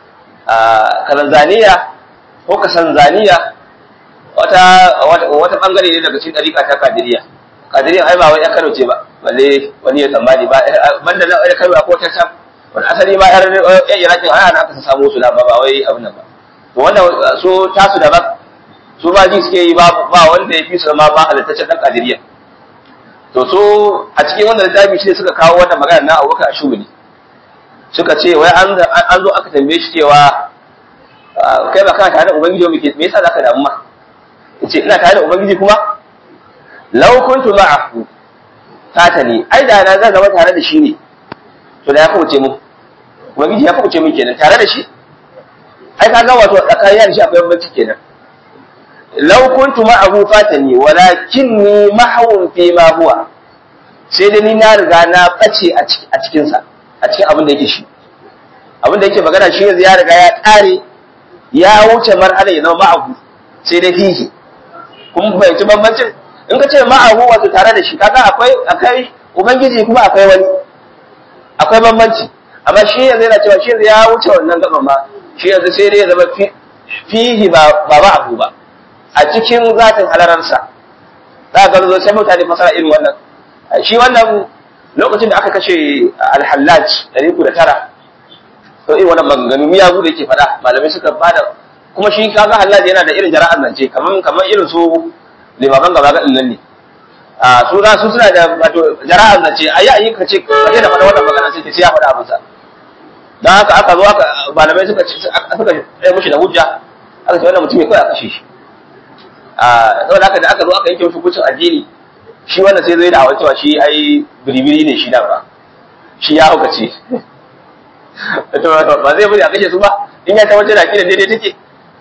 kazanzaniya ko kasanzaniya wata wata bangare ne daga cikin ɗariƙa ta kadiriya kadiriya ai ba wai ya kano ce ba balle wani ya tsammani ba banda na ya kano ko ta sam wani asali ma yar yan irakin ana aka samu su da ba ba wai abin nan ba to wannan so tasu da ba su ba ji suke yi ba ba wanda ya fi su ma ba halittaccen dan kadiriya to so a cikin wannan littafi shi ne suka kawo wannan magana na Abubakar Ashubuli suka ce wai an an zo aka tambaye shi cewa kai ba kana tare da ubangiji me me yasa zaka damu ma yace ina tare da ubangiji kuma law kuntu ma'ahu tatani ai da na zan zama tare da shi ne to da ya kuce mu ubangiji ya kuce mu kenan tare da shi ai ka ga wato tsakanin da shi akwai bambanci kenan law kuntu ma'ahu fatani walakinni mahawun fi ma huwa sai da ni na riga na bace a cikin sa a cikin abin da yake shi abin da yake magana shi yanzu ya riga ya kare ya wuce marhala ya zama ma'ahu sai dai fihi kun fahimci bambancin in ka ce ma'ahu wato tare da shi kaga akwai akwai ubangiji kuma akwai wani akwai bambanci amma shi yanzu yana cewa shi yanzu ya wuce wannan gaban ma shi yanzu sai dai ya zama fihi ba ba ma'ahu ba a cikin zatin halararsa za ka zo sai mutane fasara irin wannan shi wannan lokacin da aka kashe alhallaj ɗari uku da tara to irin wannan maganganu miyagu da yake faɗa malamai suka bada kuma shi kaga hallaj yana da irin jara'ar zance kamar kamar irin su limaman gaba ga nan ne a su za su suna da wato jara'ar zance ayi ayi ka ce ka daina faɗa wannan magana sai ce ya faɗa abin sa dan haka aka zo aka malamai suka suka tsaye mushi da hujja aka ce wannan mutum ya kai a kashe shi a saboda haka da aka zo aka yanke mushi hukuncin addini shi wanda sai zai da hawa cewa shi ai biribiri ne shi da ba shi ya hauka ce ba zai bari a kashe su ba in ya tabbatar da kidan daidai take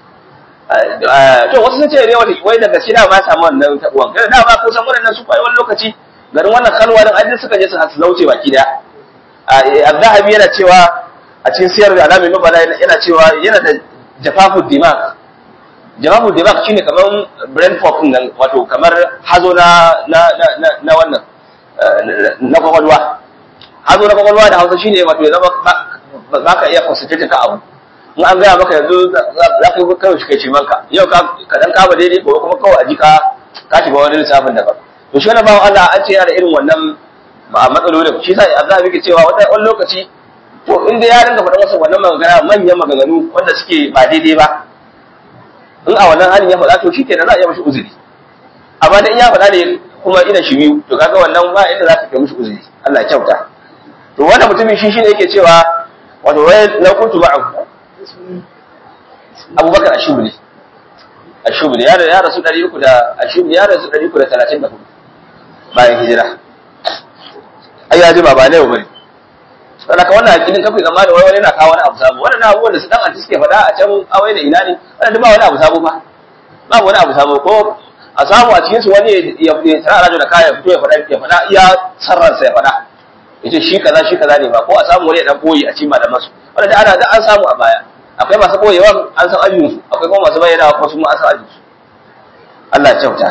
to wasu sun ce ne wani wai daga shi da ba samu wannan tabuwan kada da ba kusan wannan su kai wani lokaci garin wannan kalwa din ajin suka je su hasu lauce baki daya az-zahabi yana cewa a cikin siyar da alamin mabala yana cewa yana da jafafu dimag jawabu da baka shine kamar brain fog nan wato kamar hazo na na na na wannan na kwakwalwa hazo na kwakwalwa da hausa shine wato ya zama ba ka iya concentrate ka abu in an gaya maka yanzu za ka yi kawai shi kai cimanka yau ka dan kama daidai gobe kuma kawai a ji ka ka shiga wani lissafin daban to shi wani bawan Allah an ce yana da irin wannan matsalolin shi sa Allah yake cewa wata wani lokaci to inda ya ringa faɗa masa wannan magana manyan maganganu wanda suke ba daidai ba in a wannan halin ya faɗa to shi kenan za a iya mashi uzuri amma dan ya faɗa ne kuma ina shi biyu to kaga wannan ba inda za ka kai mashi uzuri Allah ya kyauta to wannan mutumin shi shine yake cewa wato wai la kuntu ma'ahu Abubakar Ashubli Ashubli ya ya rasu 300 da Ashubli ya rasu 334 bayan hijira ai ya ji baba ne bane saboda ka wannan akidin kafin zama da wani yana kawo wani abu sabo wannan abubuwan da su dan anti suke faɗa a can awai da ina ne wannan ba wani abu sabo ba ba wani abu sabo ko a samu a cikin su wani ya ya tsara rajo da kaya fito ya faɗa ya faɗa iya sarransa ya faɗa yace shi kaza shi kaza ne ba ko a samu wani ya dan boye a cikin malaman su wannan da ana da an samu a baya akwai masu boyewa an san ayyukan su akwai kuma masu bayyana kuma su ma an san ayyukan su Allah ya kyauta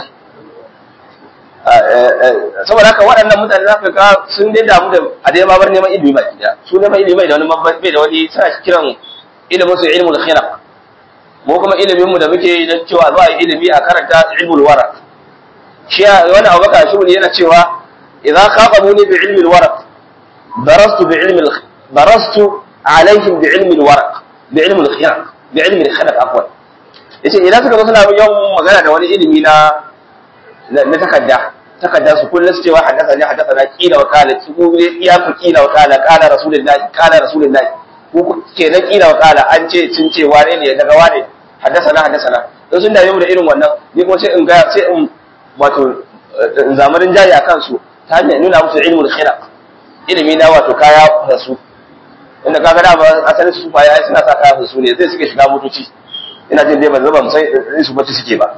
saboda haka waɗannan mutane za ka ga sun dai damu da a dai ma bar neman ilimi ba gida su neman ilimi da wani bai da wani suna kiran ilimin su ilmul khira mu kuma ilimin mu da muke na cewa za a yi ilimi a karanta ilmul wara shi wani abubakar shi ne yana cewa idan khaqabuni bi ilmil wara darastu bi ilmil darastu alaihim bi ilmi al-waraq bi ilmi al-khiraq bi ilmi al-khalaq afwan yace idan suka zo suna yawan magana da wani ilimi na na takadda takadda su kullum su cewa haddasa ne haddasa na kila wa kala ku ya ku kila wa kala kala rasulullahi kala rasulullahi ku kenan kila wa kala an ce sun ce wane ne daga wane haddasa na haddasa na don sun dame mu da irin wannan ni kuma sai in ga sai in wato zamanin jari a kansu ta hanyar nuna musu ilmul khira ilimi na wato kaya da su inda ka ga dama asalin su fa yayi suna sa kaya da su ne sai suke shiga motoci ina jin dai ban zaba sai su bace suke ba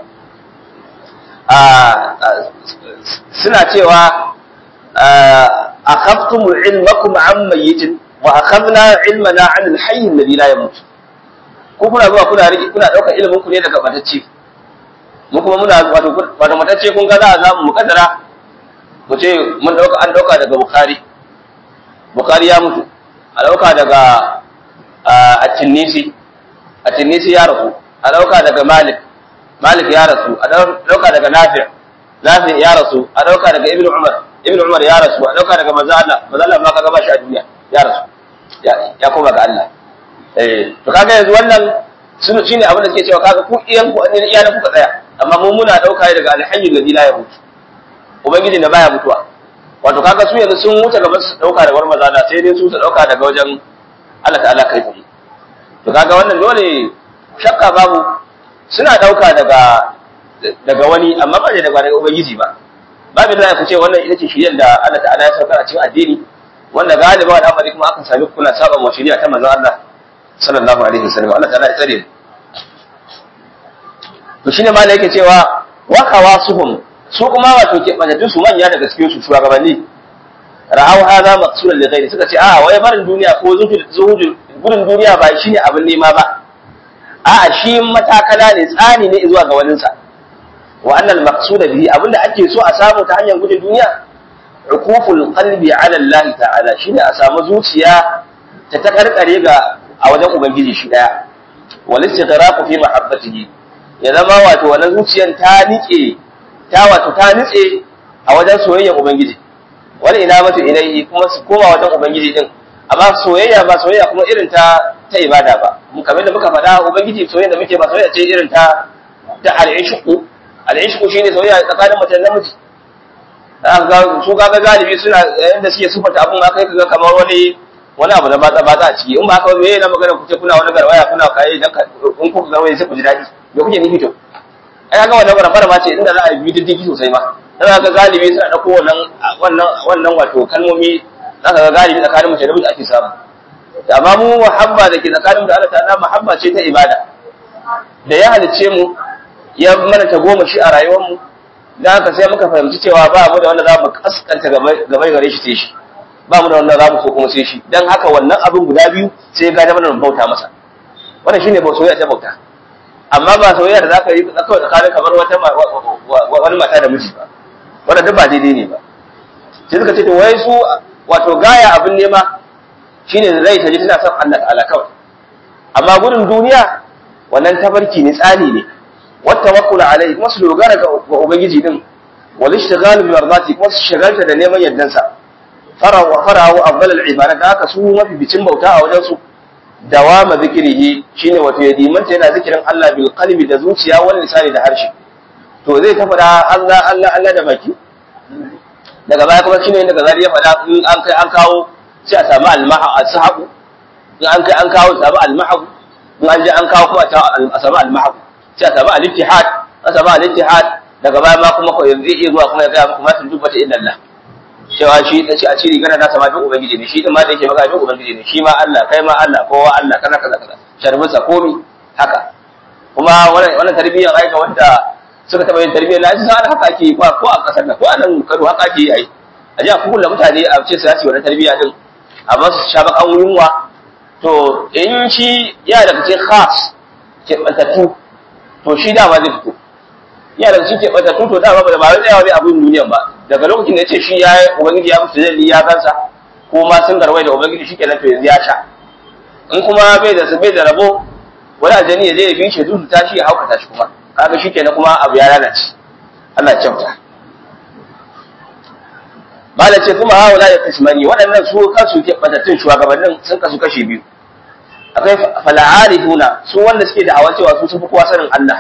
suna cewa akhaftum ilmakum an mayyitin wa akhadna ilmana an alhayy alladhi la yamut ko kuna zuwa kuna rike kuna dauka ilimin ku ne daga batacce mu kuma muna wato wato matacce kun ga za a zamu mukaddara mu ce mun dauka an dauka daga bukhari bukhari ya mutu a dauka daga at-tinisi at-tinisi ya rasu a dauka daga malik malik ya rasu a dauka daga nafi' nafi' ya rasu a dauka daga ibnu umar ibnu umar ya rasu a dauka daga manzo Allah manzo Allah ma kaga ba shi a duniya ya rasu ya koma ga Allah eh to kaga yanzu wannan shine abin da suke cewa kaga ku iyan ku ne iyalan ku tsaya amma mu muna dauka daga alhayyul ladhi la yamut ubangiji da baya mutuwa wato kaga su yanzu sun wuce gaba su dauka daga manzo Allah sai dai su su dauka daga wajen Allah ta'ala kai tsaye to kaga wannan dole shakka babu suna ɗauka daga daga wani amma ba daga daga ubangiji ba babu da ku ce wannan ita ce shiriyar da Allah ta'ala ya saukar a cikin addini wanda galiba da amari kuma akan sami kuna saba wa shiriya ta manzon Allah sallallahu alaihi wasallam Allah ta'ala ya tsare to shine ma yake cewa wa qawasuhum su kuma wato ke banatu su manya daga cikin su shugabanni ra'aw hadha maqsudan li ghairi suka ce a wai barin duniya ko zuhudul gudun duniya ba shine abin nema ba a'a shi matakala ne tsani ne zuwa ga waninsa wa annal maqsuda bihi abinda ake so a samu ta hanyar gudun duniya ukuful qalbi ala Allah ta'ala shine a samu zuciya ta takarkare ga a wajen ubangiji shi daya wal istighraqu fi mahabbatihi ya zama wato wannan zuciyar ta nike ta wato ta nitse a wajen soyayyar ubangiji wal ina mata ilaihi kuma su koma wajen ubangiji din amma soyayya ba soyayya kuma irin ta ta ibada ba kamar da muka faɗa ubangiji soyayya da muke ba soyayya ce irin ta ta al-ishqu al-ishqu shine soyayya tsakanin mace da namiji ga su kaga galibi suna yanda suke sufata abun ma kai kaga kamar wani wani abu da ba ba a ciki in ba haka me na magana kuce kuna wani garwaya kuna kai dan in kuka garwaya sai ku ji daɗi me kuke nufi to ai ga wannan bara ma ce inda za a yi diddigi sosai ma dan ga galibi suna dauko wannan wannan wannan wato kalmomi zaka ga galibi tsakanin mace da miji ake samu amma mu muhabba da ke tsakanin da Allah ta'ala muhabba ce ta ibada da ya halice mu ya mana ta goma shi a rayuwar mu dan haka sai muka fahimci cewa ba mu da wanda za mu kaskanta gabai gare shi sai shi ba mu da wanda za mu so kuma sai shi dan haka wannan abin guda biyu sai ga da mana bauta masa wannan shine ba soyayya ta bauta amma ba soyayya da zaka yi kawai tsakanin kamar wata wani mata da miji ba wannan duk ba daidai ne ba sai suka ce to wai su wato gaya abin nema shine zai taji tana son Allah ta'ala kawai amma gudun duniya wannan tabarki ne tsani ne wata wakula alai kuma su dogara ga ubangiji din wal ishtighal bi mardati kuma su shagalta da neman yardan sa farawa farawa afdal al ibadat da haka su mafi bicin bauta a wajen su dawama zikrihi shine wato ya dimanta yana zikirin Allah bil qalbi da zuciya wal lisani da harshe to zai ta faɗa Allah Allah Allah da baki daga baya kuma shine daga zari ya faɗa in an kai an kawo sai a samu almaha ashabu in an kai an kawo samu almahu in an je an kawo kuma a samu almahu sai a samu al-ittihad a samu al-ittihad daga baya ma kuma ko yanzu iya zuwa kuma ya ga kuma sun dubbata inna Allah cewa shi da shi a ciri gana na sama duk ubangiji ne shi din ma da yake maka duk ubangiji ne shi ma Allah kai ma Allah kowa Allah kaza kaza kaza sharbusa komi haka kuma wannan wannan tarbiyyar aika wanda suka taba yin tarbiyyar na ji san haka ake ko ko a kasar nan ko a nan Kano haka ake yi ai a ji a kulla mutane a ce su yi wannan tarbiyya din a ba su sha bakan yunwa to in shi ya daga cikin khas ke bantattu to shi dama zai fito ya daga cikin bantattu to dama ba da ba wai tsayawa zai abin duniyan ba daga lokacin da ya ce shi ya ubangiji ya musu zai ya kansa ko ma sun garwai da ubangiji shi kenan to yanzu ya sha in kuma bai da bai da rabo wani aljani ya je ya bi shi zuzu tashi ya haukata shi kuma kaga shi kenan kuma abu ya lalace Allah ya kyauta Bala ce kuma haula ya kasmani waɗannan su kansu ke batattun shugabannin sun kasu kashi biyu akwai fal'arifuna su wanda suke da awan cewa su sun fi kowa sanin Allah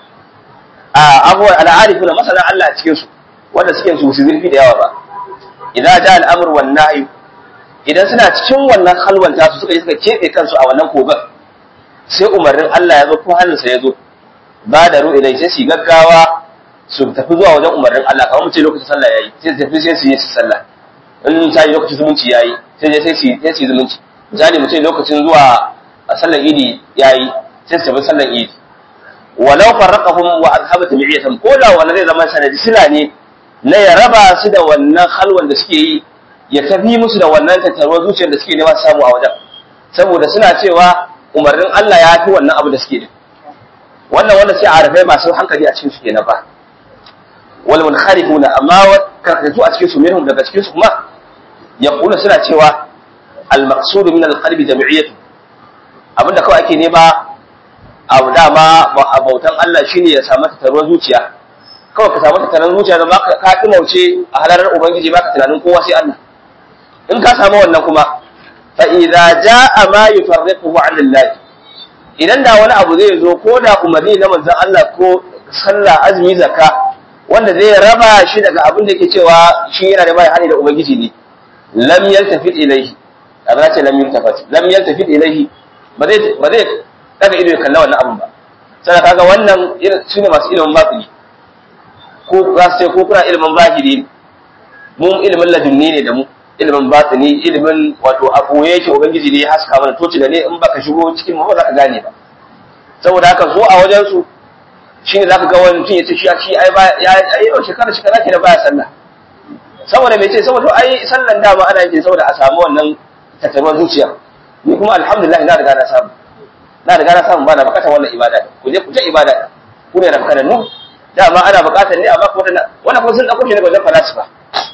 a abuwa al'arifuna masana Allah a cikin su wanda suke su su zurfi da yawa ba idan ja al'amur wan nahyi idan suna cikin wannan halwanta su suka yi suka kebe kansu a wannan kogan sai umarnin Allah ya zo ko hannunsa ya zo ba da ru'i dai sai su gaggawa su tafi zuwa wajen umarnin Allah kamar mu ce lokacin sallah yayi sai su tafi sai su yi sallah in sai lokacin zumunci yayi sai je sai su sai su zumunci misali mu ce lokacin zuwa sallar idi yayi sai su tafi sallar idi walau farraqahum wa azhaba tabi'iyatan ko da wannan zai zama sanadi sila ne na ya raba su da wannan halwan da suke yi ya tafi musu da wannan tattaruwar zuciyar da suke nema su samu a wajen saboda suna cewa umarnin Allah ya fi wannan abu da suke da wannan wanda sai arafai masu hankali a cikin su kenan ba wal munharifuna amma karkatu a cikin su minhum daga cikin su kuma yaqulu suna cewa al maqsud min al qalbi jami'iyatu abinda kawai ake nema abu dama bautan Allah shine ya samu tattaruwar zuciya kawai ka samu tattaruwar zuciya da ka ka mauce a halarar ubangiji baka tunanin kowa sai Allah in ka samu wannan kuma fa idza jaa ma yufarriquhu 'an Allah idan da wani abu zai zo ko da umarni na manzon Allah ko sallah azumi zakka wanda zai raba shi daga abin da yake cewa shi yana da bai hali da ubangiji ne lam yaltafit ilayhi abin ce lam yaltafit lam yaltafit ilayhi ba zai ba zai daga ido ya kalla wannan abin ba sai kaga wannan su ne masu ilimin batini ko za su ce ko kuna ilimin zahiri mu ilimin ladunni ne da mu ilimin batini ilimin wato a koye yake ubangiji ne ya haska mana toci da ne in baka shigo cikin mu ba za ka gane ba saboda haka so a wajen su shine zaka ga wani mutum ya ce shi shi ai ba ya ai yau shekara shekara ke da baya sallah saboda me ce saboda ai sallan da ba ana yin saboda a samu wannan tattaruwar zuciya ni kuma alhamdulillah na riga na samu na riga na samu ba na bukatar wannan ibada ku je ku ta ibada ku ne rafkanannu dama ana bukatar ne amma kuma wannan kuma sun dauko shi daga wajen falasifa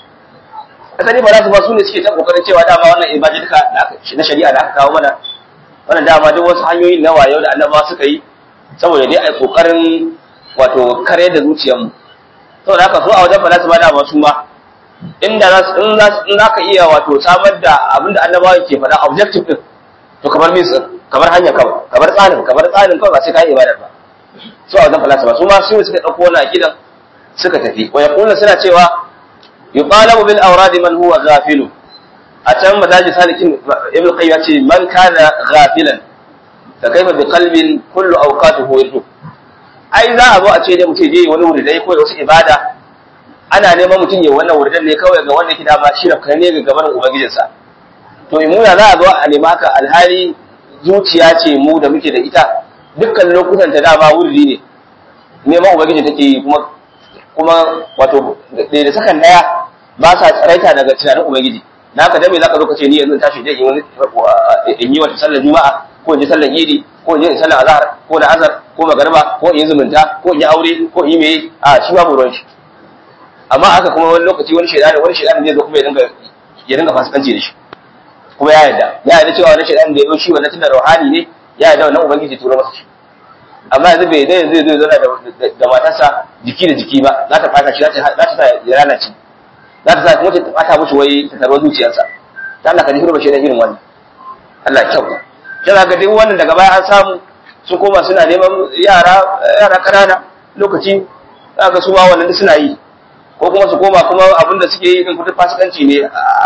asali falasifa su ne suke ta kokarin cewa dama wannan ibada duka na shari'a da aka kawo mana wannan dama duk wasu hanyoyi na wayo da annabawa suka yi saboda dai ai kokarin wato kare da zuciyarmu saboda haka so a wajen falasifa dama su ma inda in za ka iya wato samar da abinda annabawa ke faɗa objective din to kamar mis kamar hanya kawai kamar tsarin kamar tsarin kawai ba sai ka yi ibada ba su a wajen falasifa su ma su suka ɗauko wani aqidan suka tafi wa yaquluna suna cewa yuqalabu bil awradi man huwa ghafilu a can madaji salikin ibn qayyim ce man kana ghafilan fa kaifa bi qalbin kullu awqatuhu yadu ai za a zo a ce dai mutum je wani wuri dai ko wasu ibada ana neman mutum ya wannan wuridan ne kawai ga wanda ke dama shi rafka ne ga gaban ubangijinsa to in muna za a zo a nema haka alhali zuciya ce mu da muke da ita dukkan lokutan ta dama wurdi ne neman ubangiji take yi kuma kuma wato da sakan daya ba sa tsaraita daga tunanin ubangiji na haka dan me zaka zo ka ce ni yanzu tashi dai in yi wata sallar juma'a ko in yi sallar idi ko in yi sallar azhar ko da azhar ko magariba ko in yi zumunta ko in yi aure ko in yi meye a shi babu ruwan shi amma haka kuma wani lokaci wani shaidani wani shaidani zai zo kuma ya dinga ya dinga fasikanci da shi kuma ya yarda ya yarda cewa wani shaidani da ya zo shi wannan tunda ruhani ne ya yarda wannan ubangiji turo masa shi amma yanzu bai dai zai zo zauna da matarsa jiki da jiki ba za ta fata shi za ta sa ya lalace za ta sa kuma ta fata mushi wai ta tarwa zuciyarsa ta Allah ka jihar bashi da irin wannan Allah kyau sai ga duk wannan daga baya an samu sun koma suna neman yara yara kanana lokaci za ga su ma wannan suna yi ko kuma su koma kuma abin da suke yi din kudin fasikanci ne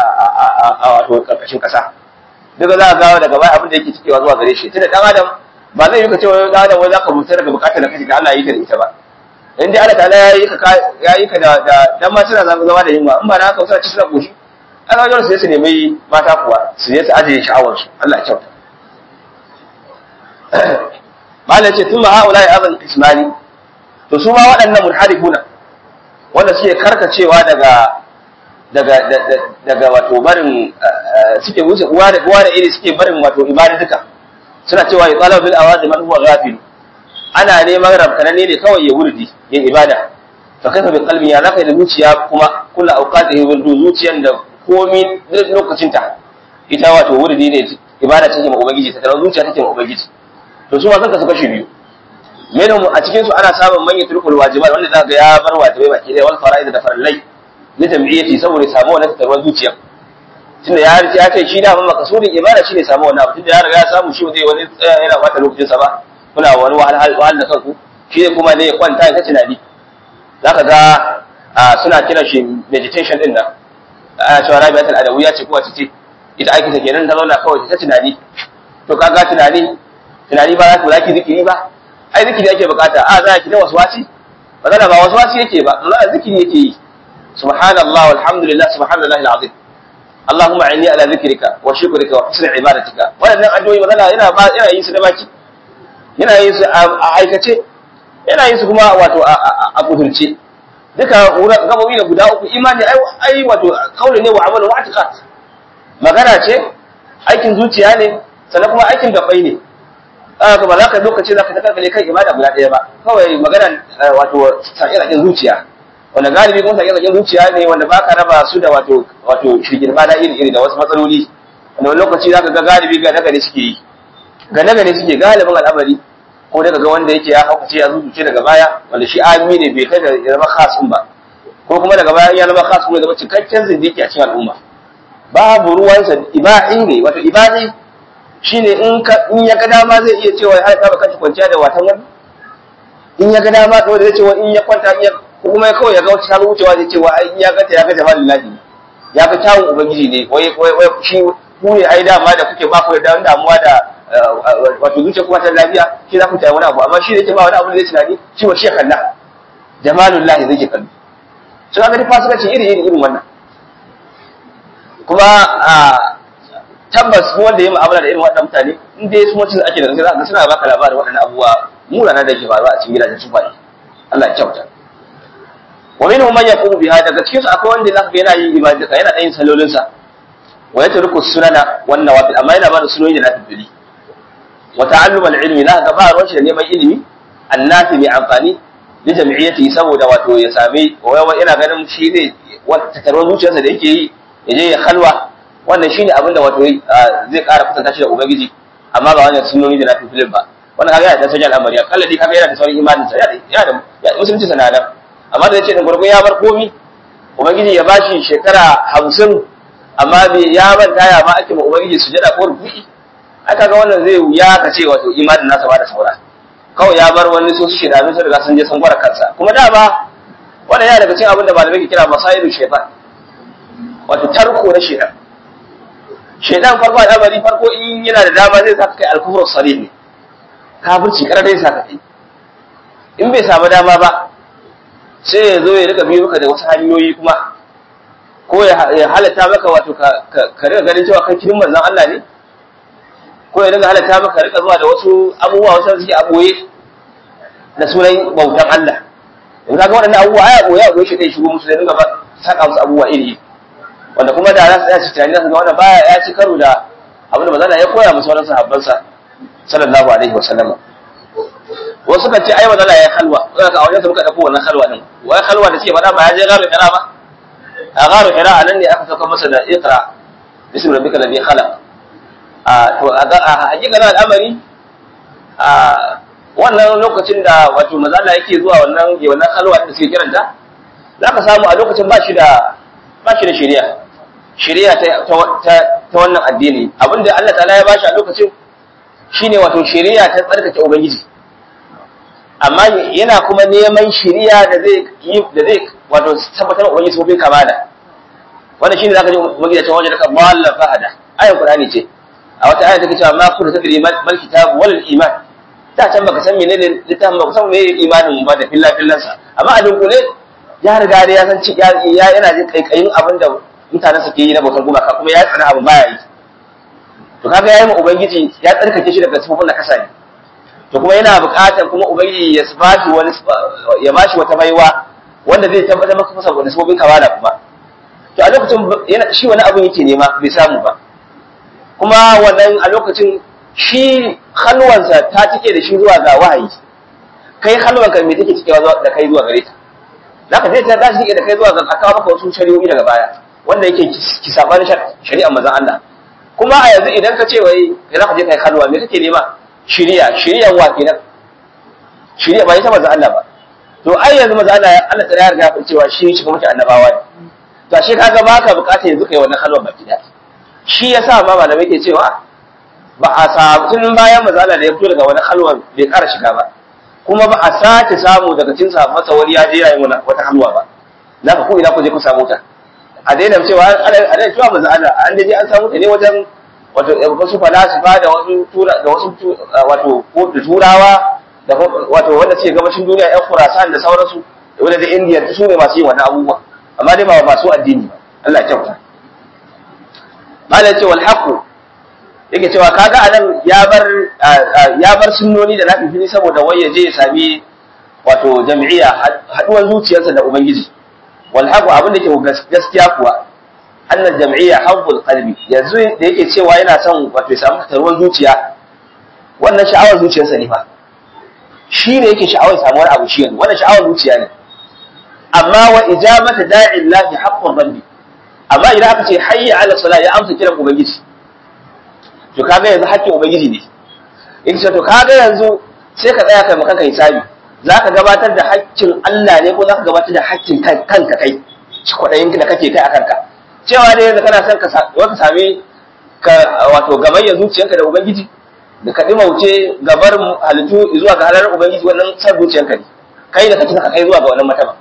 a wato karkashin kasa duka za a gawa daga baya abin da yake cikewa zuwa gare shi tunda dan adam ba zai yi ka cewa dan adam wai za ka rubuta daga bukatar da kake ga Allah yi ka da ita ba in dai Allah ta'ala ya yi ka ya yi ka da dan ma suna zama da yunwa in ba na haka suna ci suna koshi an ga su su nemi mata kuwa su je su ajiye sha'awar su Allah ya kyauta Malam ce tun ma ha'ula ya azan ismani to su ma waɗannan munharifuna wanda suke karkacewa daga daga daga wato barin suke wuce uwa da uwa da iri suke barin wato ibada duka suna cewa ya tsala bil awadi man huwa ghafil ana neman rabkanane ne kawai ya wurdi ya ibada fa kaifa bi qalbi ya zaka da zuciya kuma kullu awqatihi wurdu zuciyan da komi lokacin ta ita wato wurdi ne ibada take ma ubangiji ta tarar zuciya take ma ubangiji to su ma sun kasu kashi biyu menum a cikin su ana samun manyan turkul wajibat wanda zaka ga ya bar wajibai baki ɗaya wal fara'id da farallai li tam'iyati saboda samu wannan tatarwar zuciya tunda ya riga ya ce shi da mun makasudin ibada shine samu wannan abu tunda ya riga ya samu shi zai wani tsaya yana bata lokacin sa ba kuna wani wahal wahal da kanku shi ne kuma ne kwanta ya tunani zaka ga suna kiran shi meditation din nan a cewa rabi'atul adawiyya ce ko wace ce ita aiki ta kenan ta zauna kawai ta tunani to kaga tunani tunani ba za ku zaki zikiri ba ai zikiri ake bukata a za ki ta waswasi magana ba waswasi yake ba Allah zikiri yake yi subhanallah walhamdulillah subhanallahi alazim Allahumma inni ala zikrika wa shukrika wa husni ibadatika wannan addu'o'i magana yana ba yana yin su da baki yana yin su a aikace yana yin su kuma wato a kudurce duka gabobi da guda uku imani ai wato kauli ne wa amalu wa atiqad magana ce aikin zuciya ne sannan kuma aikin gabbai ne aka ba za ka lokaci za ka ta karkale kan ibada guda ɗaya ba kawai magana wato sakin zuciya wanda galibi kuma sakin zuciya ne wanda ba ka raba su da wato wato shirgirma na iri iri da wasu matsaloli wanda wani lokaci za ka ga galibi ga nagari suke yi ga nagari suke galibin al'amari ko daga ga wanda yake ya haukace ya zuzuce daga baya wanda shi ami ne bai kai da ya zama khasun ba ko kuma daga baya ya zama khasun ne zama cikakken zindiki a cikin al'umma babu ruwansa ibahi ne wato ibahi shine in ka in ya ga dama zai iya cewa har ka baka kwanciya da watan wani in ya ga dama kawai zai cewa in ya kwanta in ya kuma kawai ya ga wata ta wucewa zai cewa in ya ga ta ya ga jamalin lahi ya ga kyawun ubangiji ne wai wai shi ku ne ai dama da kuke ba ku da damuwa da wato zuciya kuma ta lafiya shi za ku tayi wani abu amma shi da yake ba wani abu da zai tunani shi wa shi kalla jamalul lahi zai ke kallo sun ga dai fasikanci iri iri irin wannan kuma tabbas wanda ya mu'amala da irin waɗannan mutane in dai su mutum ake da gaske za ka suna baka labarin waɗannan abubuwa murana da ke faruwa a cikin gidajen su faɗi Allah ya kyauta wa minhum man yaqumu biha daga cikin su akwai wanda zaka ga yana yin ibadaka yana ɗayin salolin sa wa yatruku sunana wan nawafil amma yana ba da sunoni da nafili wa ta'allum al-ilmi la ga ba ruwan shi da neman ilimi annafi mai amfani li jami'iyyati saboda wato ya same wa ina ganin shi ne wata tarwar zuciyarsa da yake yi ya je ya halwa wannan shine abin da wato zai ƙara kusanta shi da ubangiji amma ba wannan sunnoni da nafi filin ba wannan kaga yana da sanya al'amari akalla dai kaga yana da sauran imanin sa yana da musulunci sana nan amma da yace din gurgun ya bar komi ubangiji ya bashi shekara hamsin amma bai ya manta ya ma ake ma ubangiji sujada ko ruku'i ai kaga wannan zai wuya ka ce wato imanin nasa ba da saura kawai ya bar wani su shi da sun riga sun je sun gwara kansa kuma dama wannan yana daga cikin abin da malamai ke kira masailu shaytan wato tarko na shaytan shaidan farko al'amari farko in yana da dama zai saka kai alkufur sarih ne kafirci kar dai saka kai in bai samu dama ba sai ya zo ya rika biyo maka da wasu hanyoyi kuma ko ya halatta maka wato ka rika ganin cewa kai kirin manzon Allah ne ko ya rika halatta maka rika zuwa da wasu abubuwa wasu suke aboye da sunan bautan Allah in ka ga waɗannan abubuwa ai aboye aboye shi dai shigo musu da dinga ba saka musu abubuwa iri wanda kuma da za su tsaya su tunani za su ga wannan baya ya ci karo da abin da manzon ya koya musu sauran sahabbansa sallallahu alaihi wa sallama wasu kan ce ai manzon ya halwa ka a wajen su muka dauko wannan halwa din wai halwa da suke faɗa ba ya je garu hira ba a garu hira a nan ne aka sauka masa da iqra bismi rabbika ladhi khalaq a to a hakika na al'amari a wannan lokacin da wato manzon yake zuwa wannan wannan halwa da suke kiranta za ka samu a lokacin ba shi da ba shi da shari'a shari'a ta wannan addini abinda Allah ta'ala ya bashi a lokacin shine wato shari'a ta tsarkake ubangiji amma yana kuma neman shari'a da zai yi da zai wato tabbatar ubangiji sun kamala wannan shine zaka ji ubangiji ta wajen ka balla fahada ayan qur'ani ce a wata aya take cewa ma kunta tadri mal kitab wal iman ta can baka san menene littafin baka san menene imanin ba da fillah fillansa amma a dunkule ya riga da ya san ya yana jin kaikayin abin da mutanen suke yi na bautar gumaka kuma ya tsana abu baya yi to kaga yayi ma ubangiji ya tsarkake shi daga sifofin da kasa ne to kuma yana buƙatar kuma ubangiji ya bashi wani ya bashi wata baiwa wanda zai tabbatar maka masa wani sifofin kamala kuma to a lokacin yana shi wani abin yake nema bai samu ba kuma wannan a lokacin shi halwansa ta cike da shi zuwa ga wahayi kai halwanka me take cikewa da kai zuwa gare ta zaka je ta dashi da kai zuwa ga aka maka wasu shari'o'i daga baya wanda yake ki sabanin shari'a manzon Allah kuma a yanzu idan ka ce wai kai zaka je kai kalwa me kake nema shari'a shari'a wa kenan shari'a ba ita manzon Allah ba to ai yanzu manzon Allah Allah ta ya riga cewa shi shi kuma annabawa ne to ashe kaga ba ka bukata yanzu kai wannan kalwa baki da shi yasa ma malamai ke cewa ba a samu tun bayan mazala da ya fito daga wani halwa bai ƙara shiga ba kuma ba a sace samu daga cikin masa wani ya je yayin wata halwa ba za ka ko ina ku je ku samu ta a daina cewa a daina cewa manzo Allah an je an samu ta ne wajen wato wasu falasifa da wasu tura da wasu wato ko da turawa da wato wanda suke gabashin duniya ƴan Khurasan da sauransu wanda da India su ne masu yin wannan abubuwa amma dai ba masu addini ba Allah ya kyauta malai ce wal haqu yake cewa kaga anan ya bar ya bar sunnoni da nafi fili saboda wai ya je ya sami wato jami'a haduwar zuciyarsa da ubangiji wal haqu abin da ke gaskiya kuwa annal jam'iyya habbul qalbi yanzu da yake cewa yana son wato ya samu taruwar zuciya wannan sha'awar zuciyarsa ne fa shi ne yake sha'awar samuwar abu shi yanzu wannan sha'awar zuciya ne amma wa ijabata da'i llahi haqqur rabbi amma idan aka ce hayya ala salat ya amsa kiran ubangiji to kaga yanzu haƙƙin ubangiji ne in ce to kaga yanzu sai ka tsaya kai makanka hisabi zaka gabatar da haƙƙin Allah ne ko zaka gabatar da haƙƙin kanka kai kwaɗayin da kake kai a kanka cewa dai yanzu kana son ka sami ka wato gamayya zuciyanka da ubangiji da ka dimauce gabar halittu zuwa ga halar ubangiji wannan san zuciyanka ne kai da kake saka kai zuwa ga wannan mataba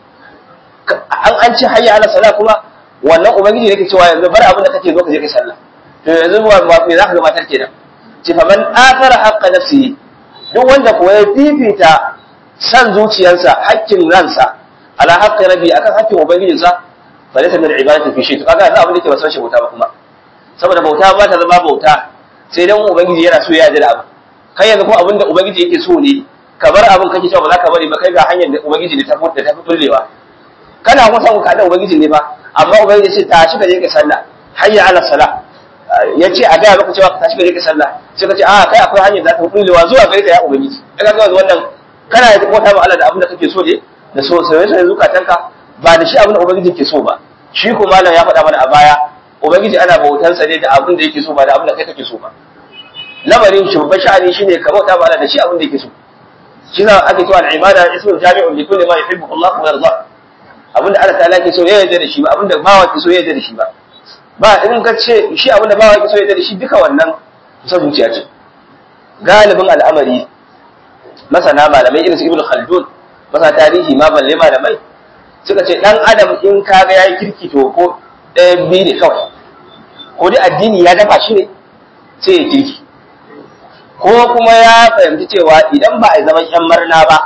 an an ci hayya ala sala kuma wannan ubangiji ne ke cewa yanzu bar abin da kake zo ka je kai sallah to yanzu ba me zaka gabatar kenan ci fa man athara haqqa nafsihi duk wanda kuwa ya fifita san zuciyarsa hakkin ransa ala haqqi rabbi akan hakkin ubangijinsa fa laysa min ibadati fi shay to kaga yanzu abin da ke ba san shi bauta ba kuma saboda bauta ba ta zama bauta sai dan ubangiji yana so ya yarda da abu kai yanzu kuma abin da ubangiji yake so ne ka bar abin kake cewa ba za ka bari ba kai ga hanyar da ubangiji ne ta fi da ta fi bullewa kana kuma san ka da ubangiji ne ba amma ubangiji ce ta shi ka je ka sallah hayya ala sala ya ce a gaya maka cewa ka tashi ka je ka sallah sai ka ce a kai akwai hanyar da ta fi bullewa zuwa gare ta ya ubangiji kaga ga wannan kana da bauta ma Allah da abin da kake so ne da so sai sai zukatanka ba da shi abin da ubangiji ke so ba shi ko malam ya faɗa mana a baya ubangiji ana bautansa ne da abin da yake so ba da abin da kai kake so ba lamarin shi babban sha'ani shine ka bauta ma Allah da shi abin da yake so shi na ake cewa al-ibada ismu jami'un li kulli ma yuhibbu Allah wa yarda abinda Allah ta'ala ke so ya yarda da shi ba abinda bawa ke so ya yarda da shi ba ba in ka ce shi abinda bawa ke so ya yarda da shi duka wannan kusa zuciya ce galibin al'amari masana malamai irin su Ibn Khaldun masa tarihi ma balle malamai suka ce dan adam in kaga yayi kirki to ko ɗaya biyu ne kawai ko dai addini ya dafa shi ne sai ya kirki ko kuma ya fahimci cewa idan ba a zaman yan marna ba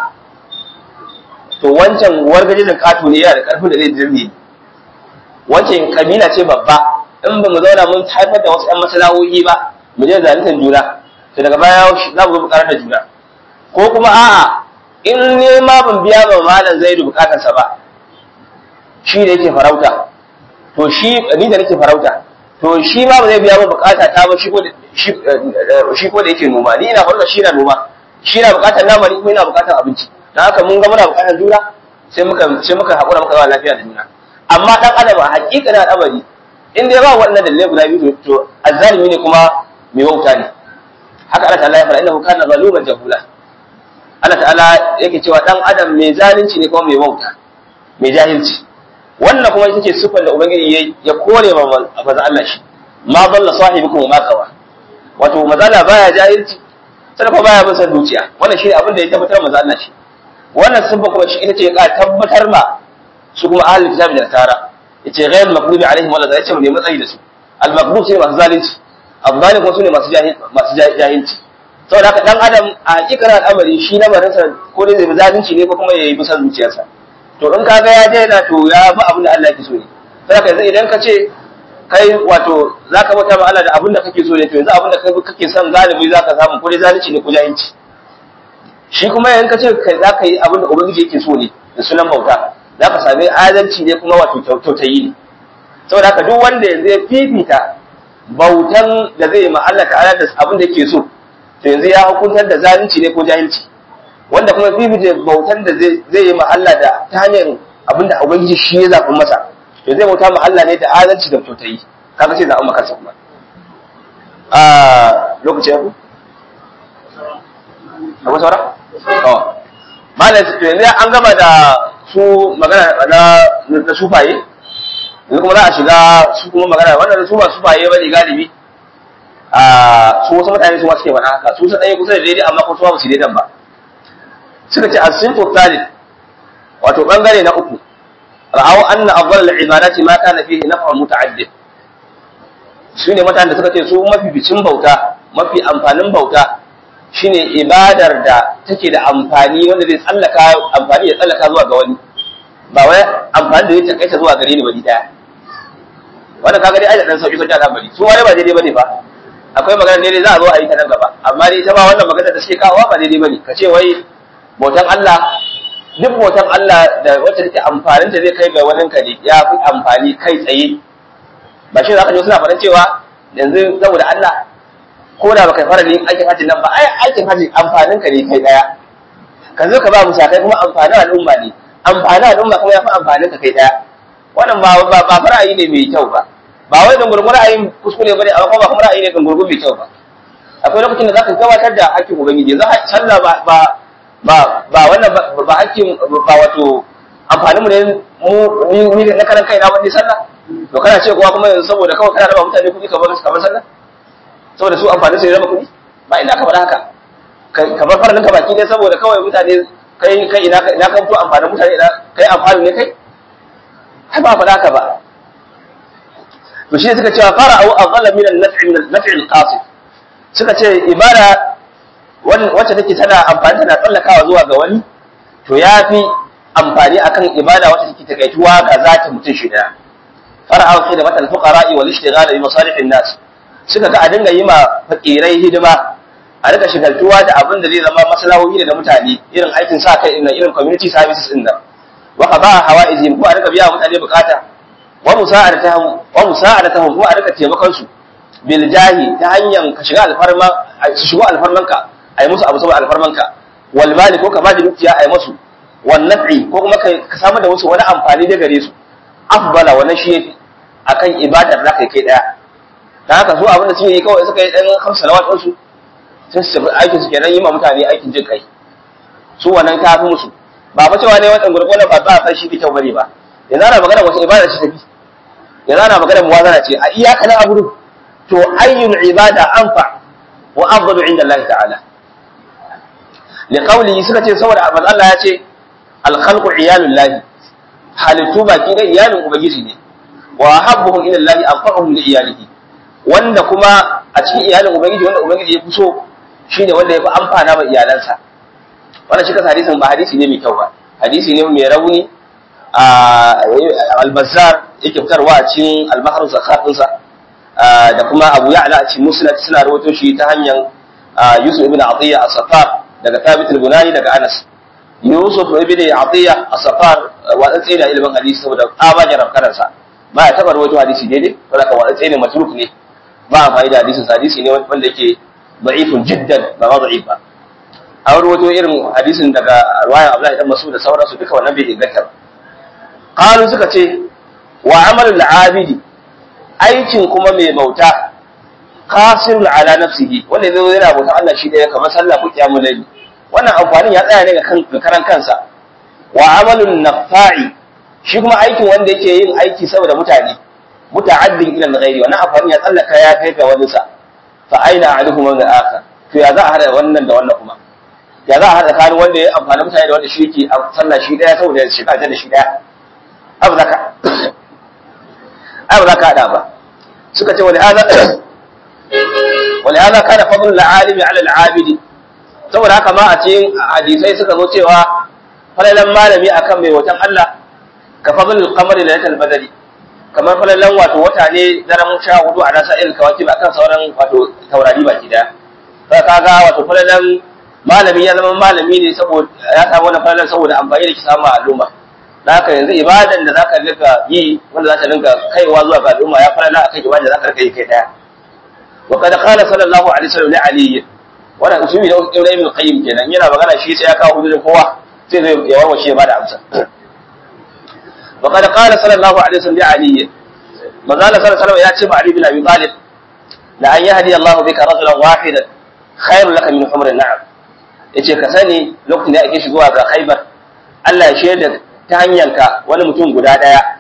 to wancan wargajin kato ne yana da karfin da zai dirne wancan kabila ce babba in ba mu zauna mun haifar da wasu yan masalahohi ba mu je zaluntar juna to daga baya za mu zo mu karar da juna ko kuma a'a in ne ma ban biya ba malam zaidu bukatarsa ba shi da yake farauta to shi ni da nake farauta to shi ma ba zai biya ba bukata ta ba shi ko shi ko da yake noma ni ina farauta shi na noma shi na bukatar nama ni kuma ina bukatar abinci dan haka mun ga muna bukatar juna sai muka sai muka hakura muka zama lafiya da juna amma dan adam a hakikanin al'amari in dai ba wannan dalilai guda biyu to azzalimi ne kuma mai wauta ne haka Allah ta'ala ya fara innahu kana zaluman jahula Allah ta'ala yake cewa dan adam mai zalunci ne kuma mai wauta mai jahilci wannan kuma ita ce sifar da ubangiji ya kore ma maza Allah shi ma dalla sahibukum ma kawa wato mazala baya jahilci sai kuma baya bin san dukiya wannan shi abin da ya tabbatar maza Allah shi wannan sifa kuma shi ita ce ka tabbatar ma su kuma ahlul kitab da tara yace ghayr maghdubi alaihim wala yace ne matsayi da su al maghdub shi masu zalunci abdani kuma su ne masu masu jahilci saboda haka dan adam a hakikar al'amari shi lamarinsa ko dai zai zalunci ne ko kuma ya yi bisan zuciyarsa to in kaga ya daina to ya bi abin da Allah yake so ne sai ka idan ka ce kai wato zaka bauta ma Allah da abin da kake so ne to yanzu abin da kai kake son galibi zaka samu ko dai zalunci ne ko jahilci shi kuma idan ka ce kai zaka yi abin da ubangiji yake so ne da sunan bauta zaka sami adalci ne kuma wato kyautayi ne saboda haka duk wanda yanzu ya fifita bautan da zai ma Allah ta'ala da abin da yake so to yanzu ya hukuntar da zalunci ne ko jahilci wanda kuma bibije bautan da zai yi ma Allah da ta hanyar abinda ubangiji shi ya zaɓi masa to zai bauta ma Allah ne da adalci da kyautayi kaga sai zaɓi maka kuma a lokaci ya ku akwai saura to malam to yanzu an gama da su magana na na sufaye yanzu kuma za a shiga su kuma magana wannan su ba su baye bane galibi a su wasu mutane su ma suke faɗa haka su su ɗaya kusa da daidai amma kuma su ba su daidan ba suka ce as-sinfu thalith wato bangare na uku ra'aw anna afdal al-ibadati ma kana fihi naf'un muta'addid su ne mutanen da suka ce su mafi bicin bauta mafi amfanin bauta shine ibadar da take da amfani wanda zai tsallaka amfani ya tsallaka zuwa ga wani ba wai amfani da zai takaita zuwa gare ni bari daya wannan kaga dai ai da dan sauki sauki al'amari su wani ba daidai bane ba akwai magana daidai za a zo a yi ta nan gaba amma dai ita ba wannan magana da suke kawowa ba daidai bane ka ce wai bautan Allah duk bautan Allah da wacce take amfanin ta zai kai ga wani ka ne ya fi amfani kai tsaye ba shi za ka ji suna faɗin cewa yanzu saboda Allah ko da baka fara yin aikin hajji nan ba ai aikin hajji amfanin ka ne kai daya ka zo ka ba musa kai kuma amfanin al'umma ne amfanin al'umma kuma ya fi amfanin ka kai daya wannan ba ba ba ra'ayi ne mai kyau ba ba wai dan gurgur ra'ayin kuskure bane amma kuma ba kuma ra'ayi ne dan gurgur mai kyau ba akwai lokacin da zaka gabatar da hakkin ubangiji yanzu sallah ba ba ba ba wannan ba hakkin ba wato amfanin mu ne mu ni na karan kai na wani sallah to kana ce kuma kuma yanzu saboda kawai kana raba mutane kuɗi kamar kamar sallah saboda su amfanin su ya raba kuɗi ba ina kamar haka kamar farin ka baki ne saboda kawai mutane kai kai ina ina kan to amfanin mutane ina kai amfani ne kai ai ba faɗa haka ba to shi suka cewa fara au azalla min an-naf'i min an-naf'i al-qasid suka ce ibada wacce take tana amfani tana tsallakawa zuwa ga wani to yafi amfani akan ibada wacce take takaituwa ga zata mutum shi daya fara'u khidmat al-fuqara'i wal ishtighal bi masalih an-nas suka ga a dinga yi ma fakirai hidima a rika shigaltuwa da abin da zai zama maslahohi da mutane irin aikin sa kai irin irin community services din nan wa qada hawaizim ko a rika biya mutane bukata wa musa'adatahum wa musa'adatahum ko a rika taimakon su bil jahi ta hanyar ka shiga alfarma su shigo alfarmanka ai musu abu saboda alfarmanka wal mali ko ka ba da dukiya ai musu wan naf'i ko kuma ka samar da musu wani amfani da gare su afdala wannan shi yafi akan ibadar da kai kai daya dan haka su abin da suke yi kawai suka yi dan hamsa salawat din su sai su tafi aikin su kenan yi ma mutane aikin jin kai su wannan ta fi musu ba fa cewa ne wannan gurgurna ba ba fa shi kyau bane ba yanzu ana magana wace ibada ce tafi yanzu ana magana muwazana ce a iyaka na abudu to ayyul ibada anfa wa afdalu inda Allah ta'ala li qawli suka ce saboda manzo Allah ya ce al khalqu iyalul lahi halittu baki da iyalin ubangiji ne wa habbuhum ila Allah anfa'uhum li iyalihi wanda kuma a cikin iyalin ubangiji wanda ubangiji ya fi so shine wanda ya fi amfana ma iyalansa wannan shi kasa hadisin ba hadisi ne mai kyau ba hadisi ne mai rauni al-bazzar yake fitarwa a cikin al-bahr zakat dinsa da kuma Abu Ya'la a cikin Musnad suna rawaito shi ta hanyar Yusuf ibn Atiyya as-Safar daga Thabit al-Bunani daga Anas Yusuf ibn Atiyya as-Safar wa dan tsaye da ilimin hadisi saboda abajan rafkaransa ba ya taba rawaito hadisi daidai saboda wa dan tsaye ne matruk ne ba a fa'ida hadisin hadisi ne wanda yake da'ifun jiddan ba ma da'if ba an rawaito irin hadisin daga ruwayan Abdullahi dan Mas'ud da sauransu duka wannan bai inganta ba qalu suka ce wa amalul abidi aikin kuma mai bauta qasirul ala nafsihi wanda zai yana bauta Allah shi daya kamar sallah ko kiyamul layl wannan amfanin ya tsaya ne ga kan karan kansa wa amalun nafa'i shi kuma aikin wanda yake yin aiki saboda mutane muta'addin ila al-ghairi wannan amfanin ya tsallaka ya kai ga wani sa fa aina ahaduhuma min al-akhar to ya za a hada wannan da wannan kuma ya za a hada tsakanin wanda ya amfani mutane da wanda shi yake sallah shi daya saboda ya shiga da shi daya abu zaka ai ba za ka hada ba suka ce wani hada wani hada kana fadlul alimi ala al-abidi saboda haka ma a cikin hadisai suka zo cewa falalan malami akan mai watan Allah ka fadlul qamari lailatul badri kamar falalan wato wata ne daren sha hudu a nasa il kawaki ba kan sauran wato taurari baki daya ka kaga wato falalan malami ya zama malami ne saboda ya samu wannan falalan saboda amfani da ki samu al'umma da haka yanzu ibadan da zaka rika yi wanda zaka rinka kaiwa zuwa ga al'umma ya falala akan ibadan da zaka rika yi kai daya wa kad qala sallallahu alaihi wasallam li ali wannan usumi da Ibrahim al-Qayyim kenan yana magana shi sai ya kawo hujjar kowa sai zai ya warwace ya bada amsa وقد قال صلى الله عليه وسلم لعلي ما قال صلى الله عليه وسلم يا تبع علي بن ابي طالب لان يهدي الله بك رجلا واحدا خير لك من حمر النعم yace ka sani lokacin da ake shigowa ga Khaibar Allah ya shaida ta hanyanka wani mutum guda daya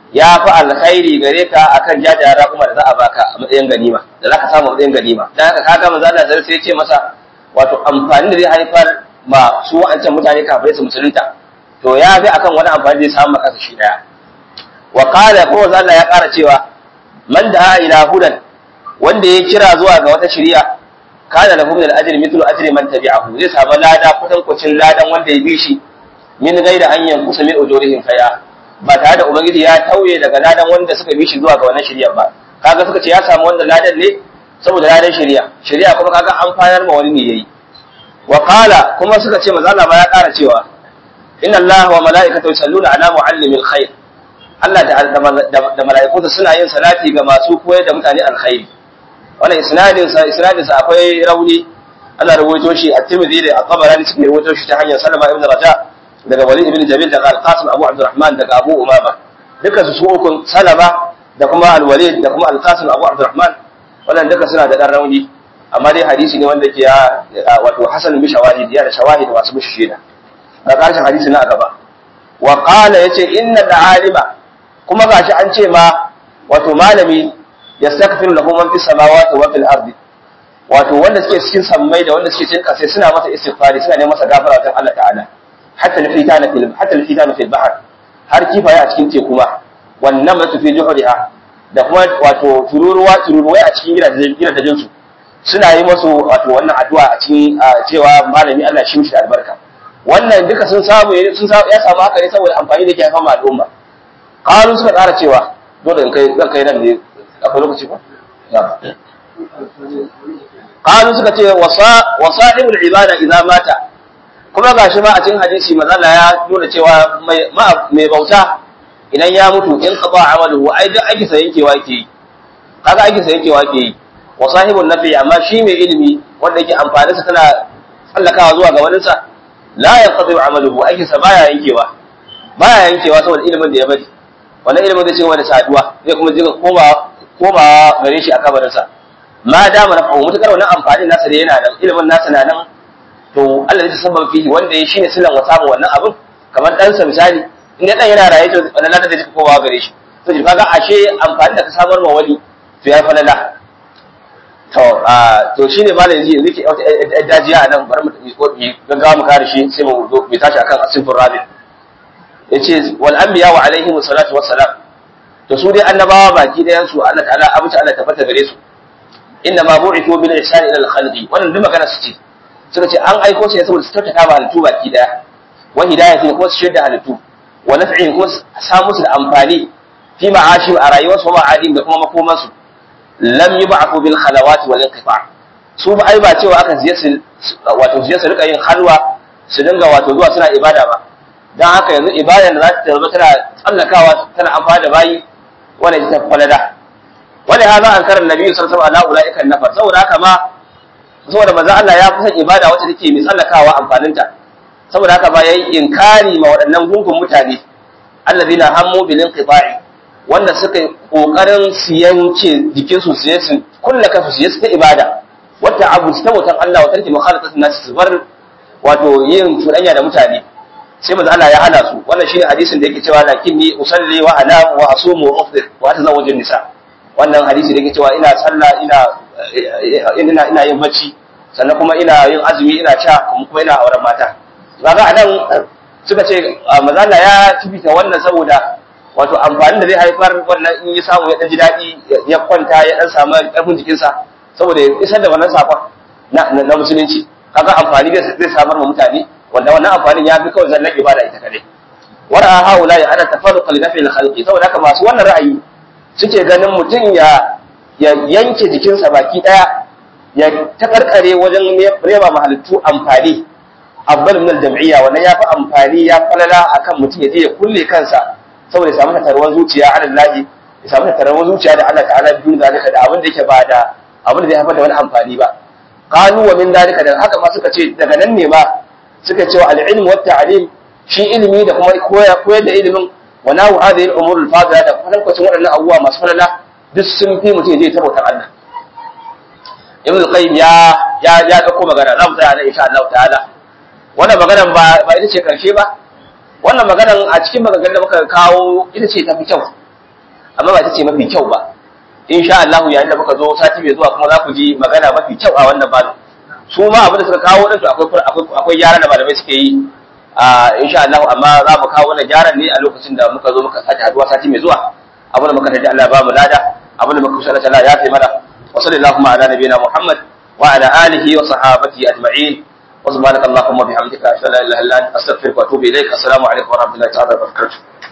ya fi alkhairi gare ka akan jajayen raƙuma da za a baka a matsayin ganima da za ka samu a matsayin ganima dan haka kaga manzo Allah sai ya ce masa wato amfani da zai haifar ma su wa'ancan mutane kafirai su musulunta to ya fi akan wani amfani da zai samu maka shi daya wa qala ko manzo Allah ya ƙara cewa man da ila hudan wanda ya kira zuwa ga wata shari'a kana lahu min al-ajri mithlu ajri man tabi'ahu zai samu lada kutan kucin ladan wanda ya bi shi min gaida an yankusa min ujurihim faya ba tare da ubangiji ya tauye daga ladan wanda suka bi shi zuwa ga wannan shari'a ba kaga suka ce ya samu wannan ladan ne saboda ladan shari'a shari'a kuma kaga an fayar ma wani ne yayi wa qala kuma suka ce manzo Allah ma ya ƙara cewa inna Allah wa mala'ikatahu yusalluna ala muallimil khair Allah da mala'ikunsa suna yin salati ga masu koyar da mutane alkhairi wannan isnadin sa isnadin sa akwai rauni ana rawaito shi a Tirmidhi da At-Tabarani suka rawaito shi ta hanyar Salama ibn Raja daga Walid ibn Jamil daga Al-Qasim Abu Abdurrahman daga Abu Umama duka su ukun Salama da kuma Al-Walid da kuma Al-Qasim Abu Abdurrahman wannan duka suna da dan rauni amma dai hadisi ne wanda ke ya wato hasan bi shawahid ya da shawahid masu bishi shida ga karshen hadisi na gaba wa qala yace inna al-alima kuma gashi an ce ma wato malami yastaghfiru lahu man fis samawati wa fil ardi wato wanda suke cikin sammai da wanda suke cikin kasai suna masa istighfari suna neman masa gafara wajen Allah ta'ala hatta al-fitana fil hatta al-fitana fil bahr har kifaye a cikin teku ma wannan matu fi juhriha da kuma wato tururuwa tururuwai a cikin gidajen gidajen su suna yi musu wato wannan addu'a a cikin cewa malami Allah shi mishi albarka wannan duka sun samu sun ya samu haka ne saboda amfani da ke haifar ma al'umma qalu suka tsara cewa dole in kai zan kai nan ne akwai lokaci ko qalu suka ce wa sahibul ibada idza mata kuma gashi ma a cikin hadisi manzo ya nuna cewa mai bauta idan ya mutu in qada amaluhu ai duk aiki sai yankewa yake yi kaga aiki sai yankewa yake yi wa sahibul nafi amma shi mai ilimi wanda yake amfani sa tana tsallakawa zuwa ga wani sa la yanqadi amaluhu aiki sa baya yankewa baya yankewa saboda ilimin da ya bari wannan ilimin zai ci gaba da saduwa zai kuma jiga koma koma gare shi a kabarin sa ma dama na fahimu mutakar wannan amfani nasa da yana nan ilimin nasa na nan to Allah zai sabban fihi wanda ya shine silan wa samu wannan abin kamar dan sa misali in ya dan yana raye to wannan ladan da zai koma gare shi to kaga ashe amfani da ka samar ma wani to ya falala to a to shine malam yanzu yanzu ke dajiya a nan bari mu gaggawa mu kare shi sai mu zo mu tashi akan asifur rabi yace wal anbiya wa alaihim salatu wassalam to su dai annabawa baki dayan su Allah ta'ala abuta Allah tabbata gare su inna ma bu'ithu bil ihsan ila al khalqi wannan duk magana su ce suka ce an aiko su ne saboda su tattaka ba halittu baki daya wa hidayati ko su shirya halittu wa naf'in ko su samu su da amfani fi ma'ashim a rayuwarsu wa ma'adim da kuma makomansu lam yub'athu bil khalawati wal inqita' su ba ai ba cewa aka ziye su wato ziye su rika yin halwa su dinga wato zuwa suna ibada ba dan haka yanzu ibada da za ta zama tana tsallakawa tana amfani da bayi wannan ita falada wani hada an karan nabi sallallahu alaihi wasallam ala ulaika nafar saboda haka ma saboda manzo Allah ya fi son ibada wacce take mai tsallakawa amfaninta saboda haka ba yayi inkari ma waɗannan gungun mutane alladhina hammu bil inqita'i wanda suka kokarin su yanke jikin su su su kulla kansu su yi ta ibada wata abu ta mutan Allah wata take mukhalatatu nas su bar wato yin cuɗanya da mutane sai manzo Allah ya hana su wannan shine hadisin da yake cewa lakinni usalli wa anam wa asumu wa ufdir wa atazawwaju nisa wannan hadisi da yake cewa ina sallah ina ina ina yin bacci sannan kuma ina yin azumi ina sha kuma ina auren mata kaga anan suka ce manzo Allah ya tubita wannan saboda wato amfani da zai haifar wannan in ya samu ya dan ji daɗi ya kwanta ya dan samu ƙarfin jikinsa saboda ya isar da wannan sakon na na musulunci kaga amfani da zai samar ma mutane wanda wannan amfanin ya fi kawai zallan ibada ita kadai wara haula ya ana tafarruqa li nafi al-khalqi saboda haka masu wannan ra'ayi suke ganin mutum ya ya yanke jikinsa baki daya ya takarkare wajen nema mahalittu amfani afdal min al-jam'iyya wannan ya fi amfani ya falala akan mutum ya je ya kulle kansa saboda ya samu tattaruwar zuciya ala lahi ya samu tattaruwar zuciya da Allah ta'ala biyun zalika da abin da yake ba da abin da zai haifar da wani amfani ba qalu wa min zalika da haka ma suka ce daga nan ne ma suka ce al-ilm wa ta'lim shi ilimi da kuma koyar da ilimin wa nahu hadhihi al-umur al-fadila da kuma kwacin waɗannan abubuwa masu falala duk sun fi mutum zai tabbatar Allah ibn al-qayyim ya ya ya dauko magana za mu tsaya nan insha Allah ta'ala wannan maganar ba ba ita ce karshe ba wannan maganar a cikin maganganun da muka kawo ita ce ta fi kyau amma ba ita ce mafi kyau ba insha Allah yayin da muka zo sati mai zuwa kuma za ku ji magana mafi kyau a wannan babu su ma abin da suka kawo din akwai akwai akwai gyara da malamai suke yi a insha Allah amma za mu kawo wannan gyaran ne a lokacin da muka zo muka sake haduwa sati mai zuwa abin da muka tafi Allah ba mu lada abin da muka kusa Allah ya fi mana wa sallallahu ala nabiyina Muhammad wa ala alihi wa sahabatihi ajma'in wa subhanaka allahumma bihamdika ashhadu an la ilaha illa anta astaghfiruka wa atubu ilaik assalamu alaikum wa rahmatullahi ta'ala wa barakatuh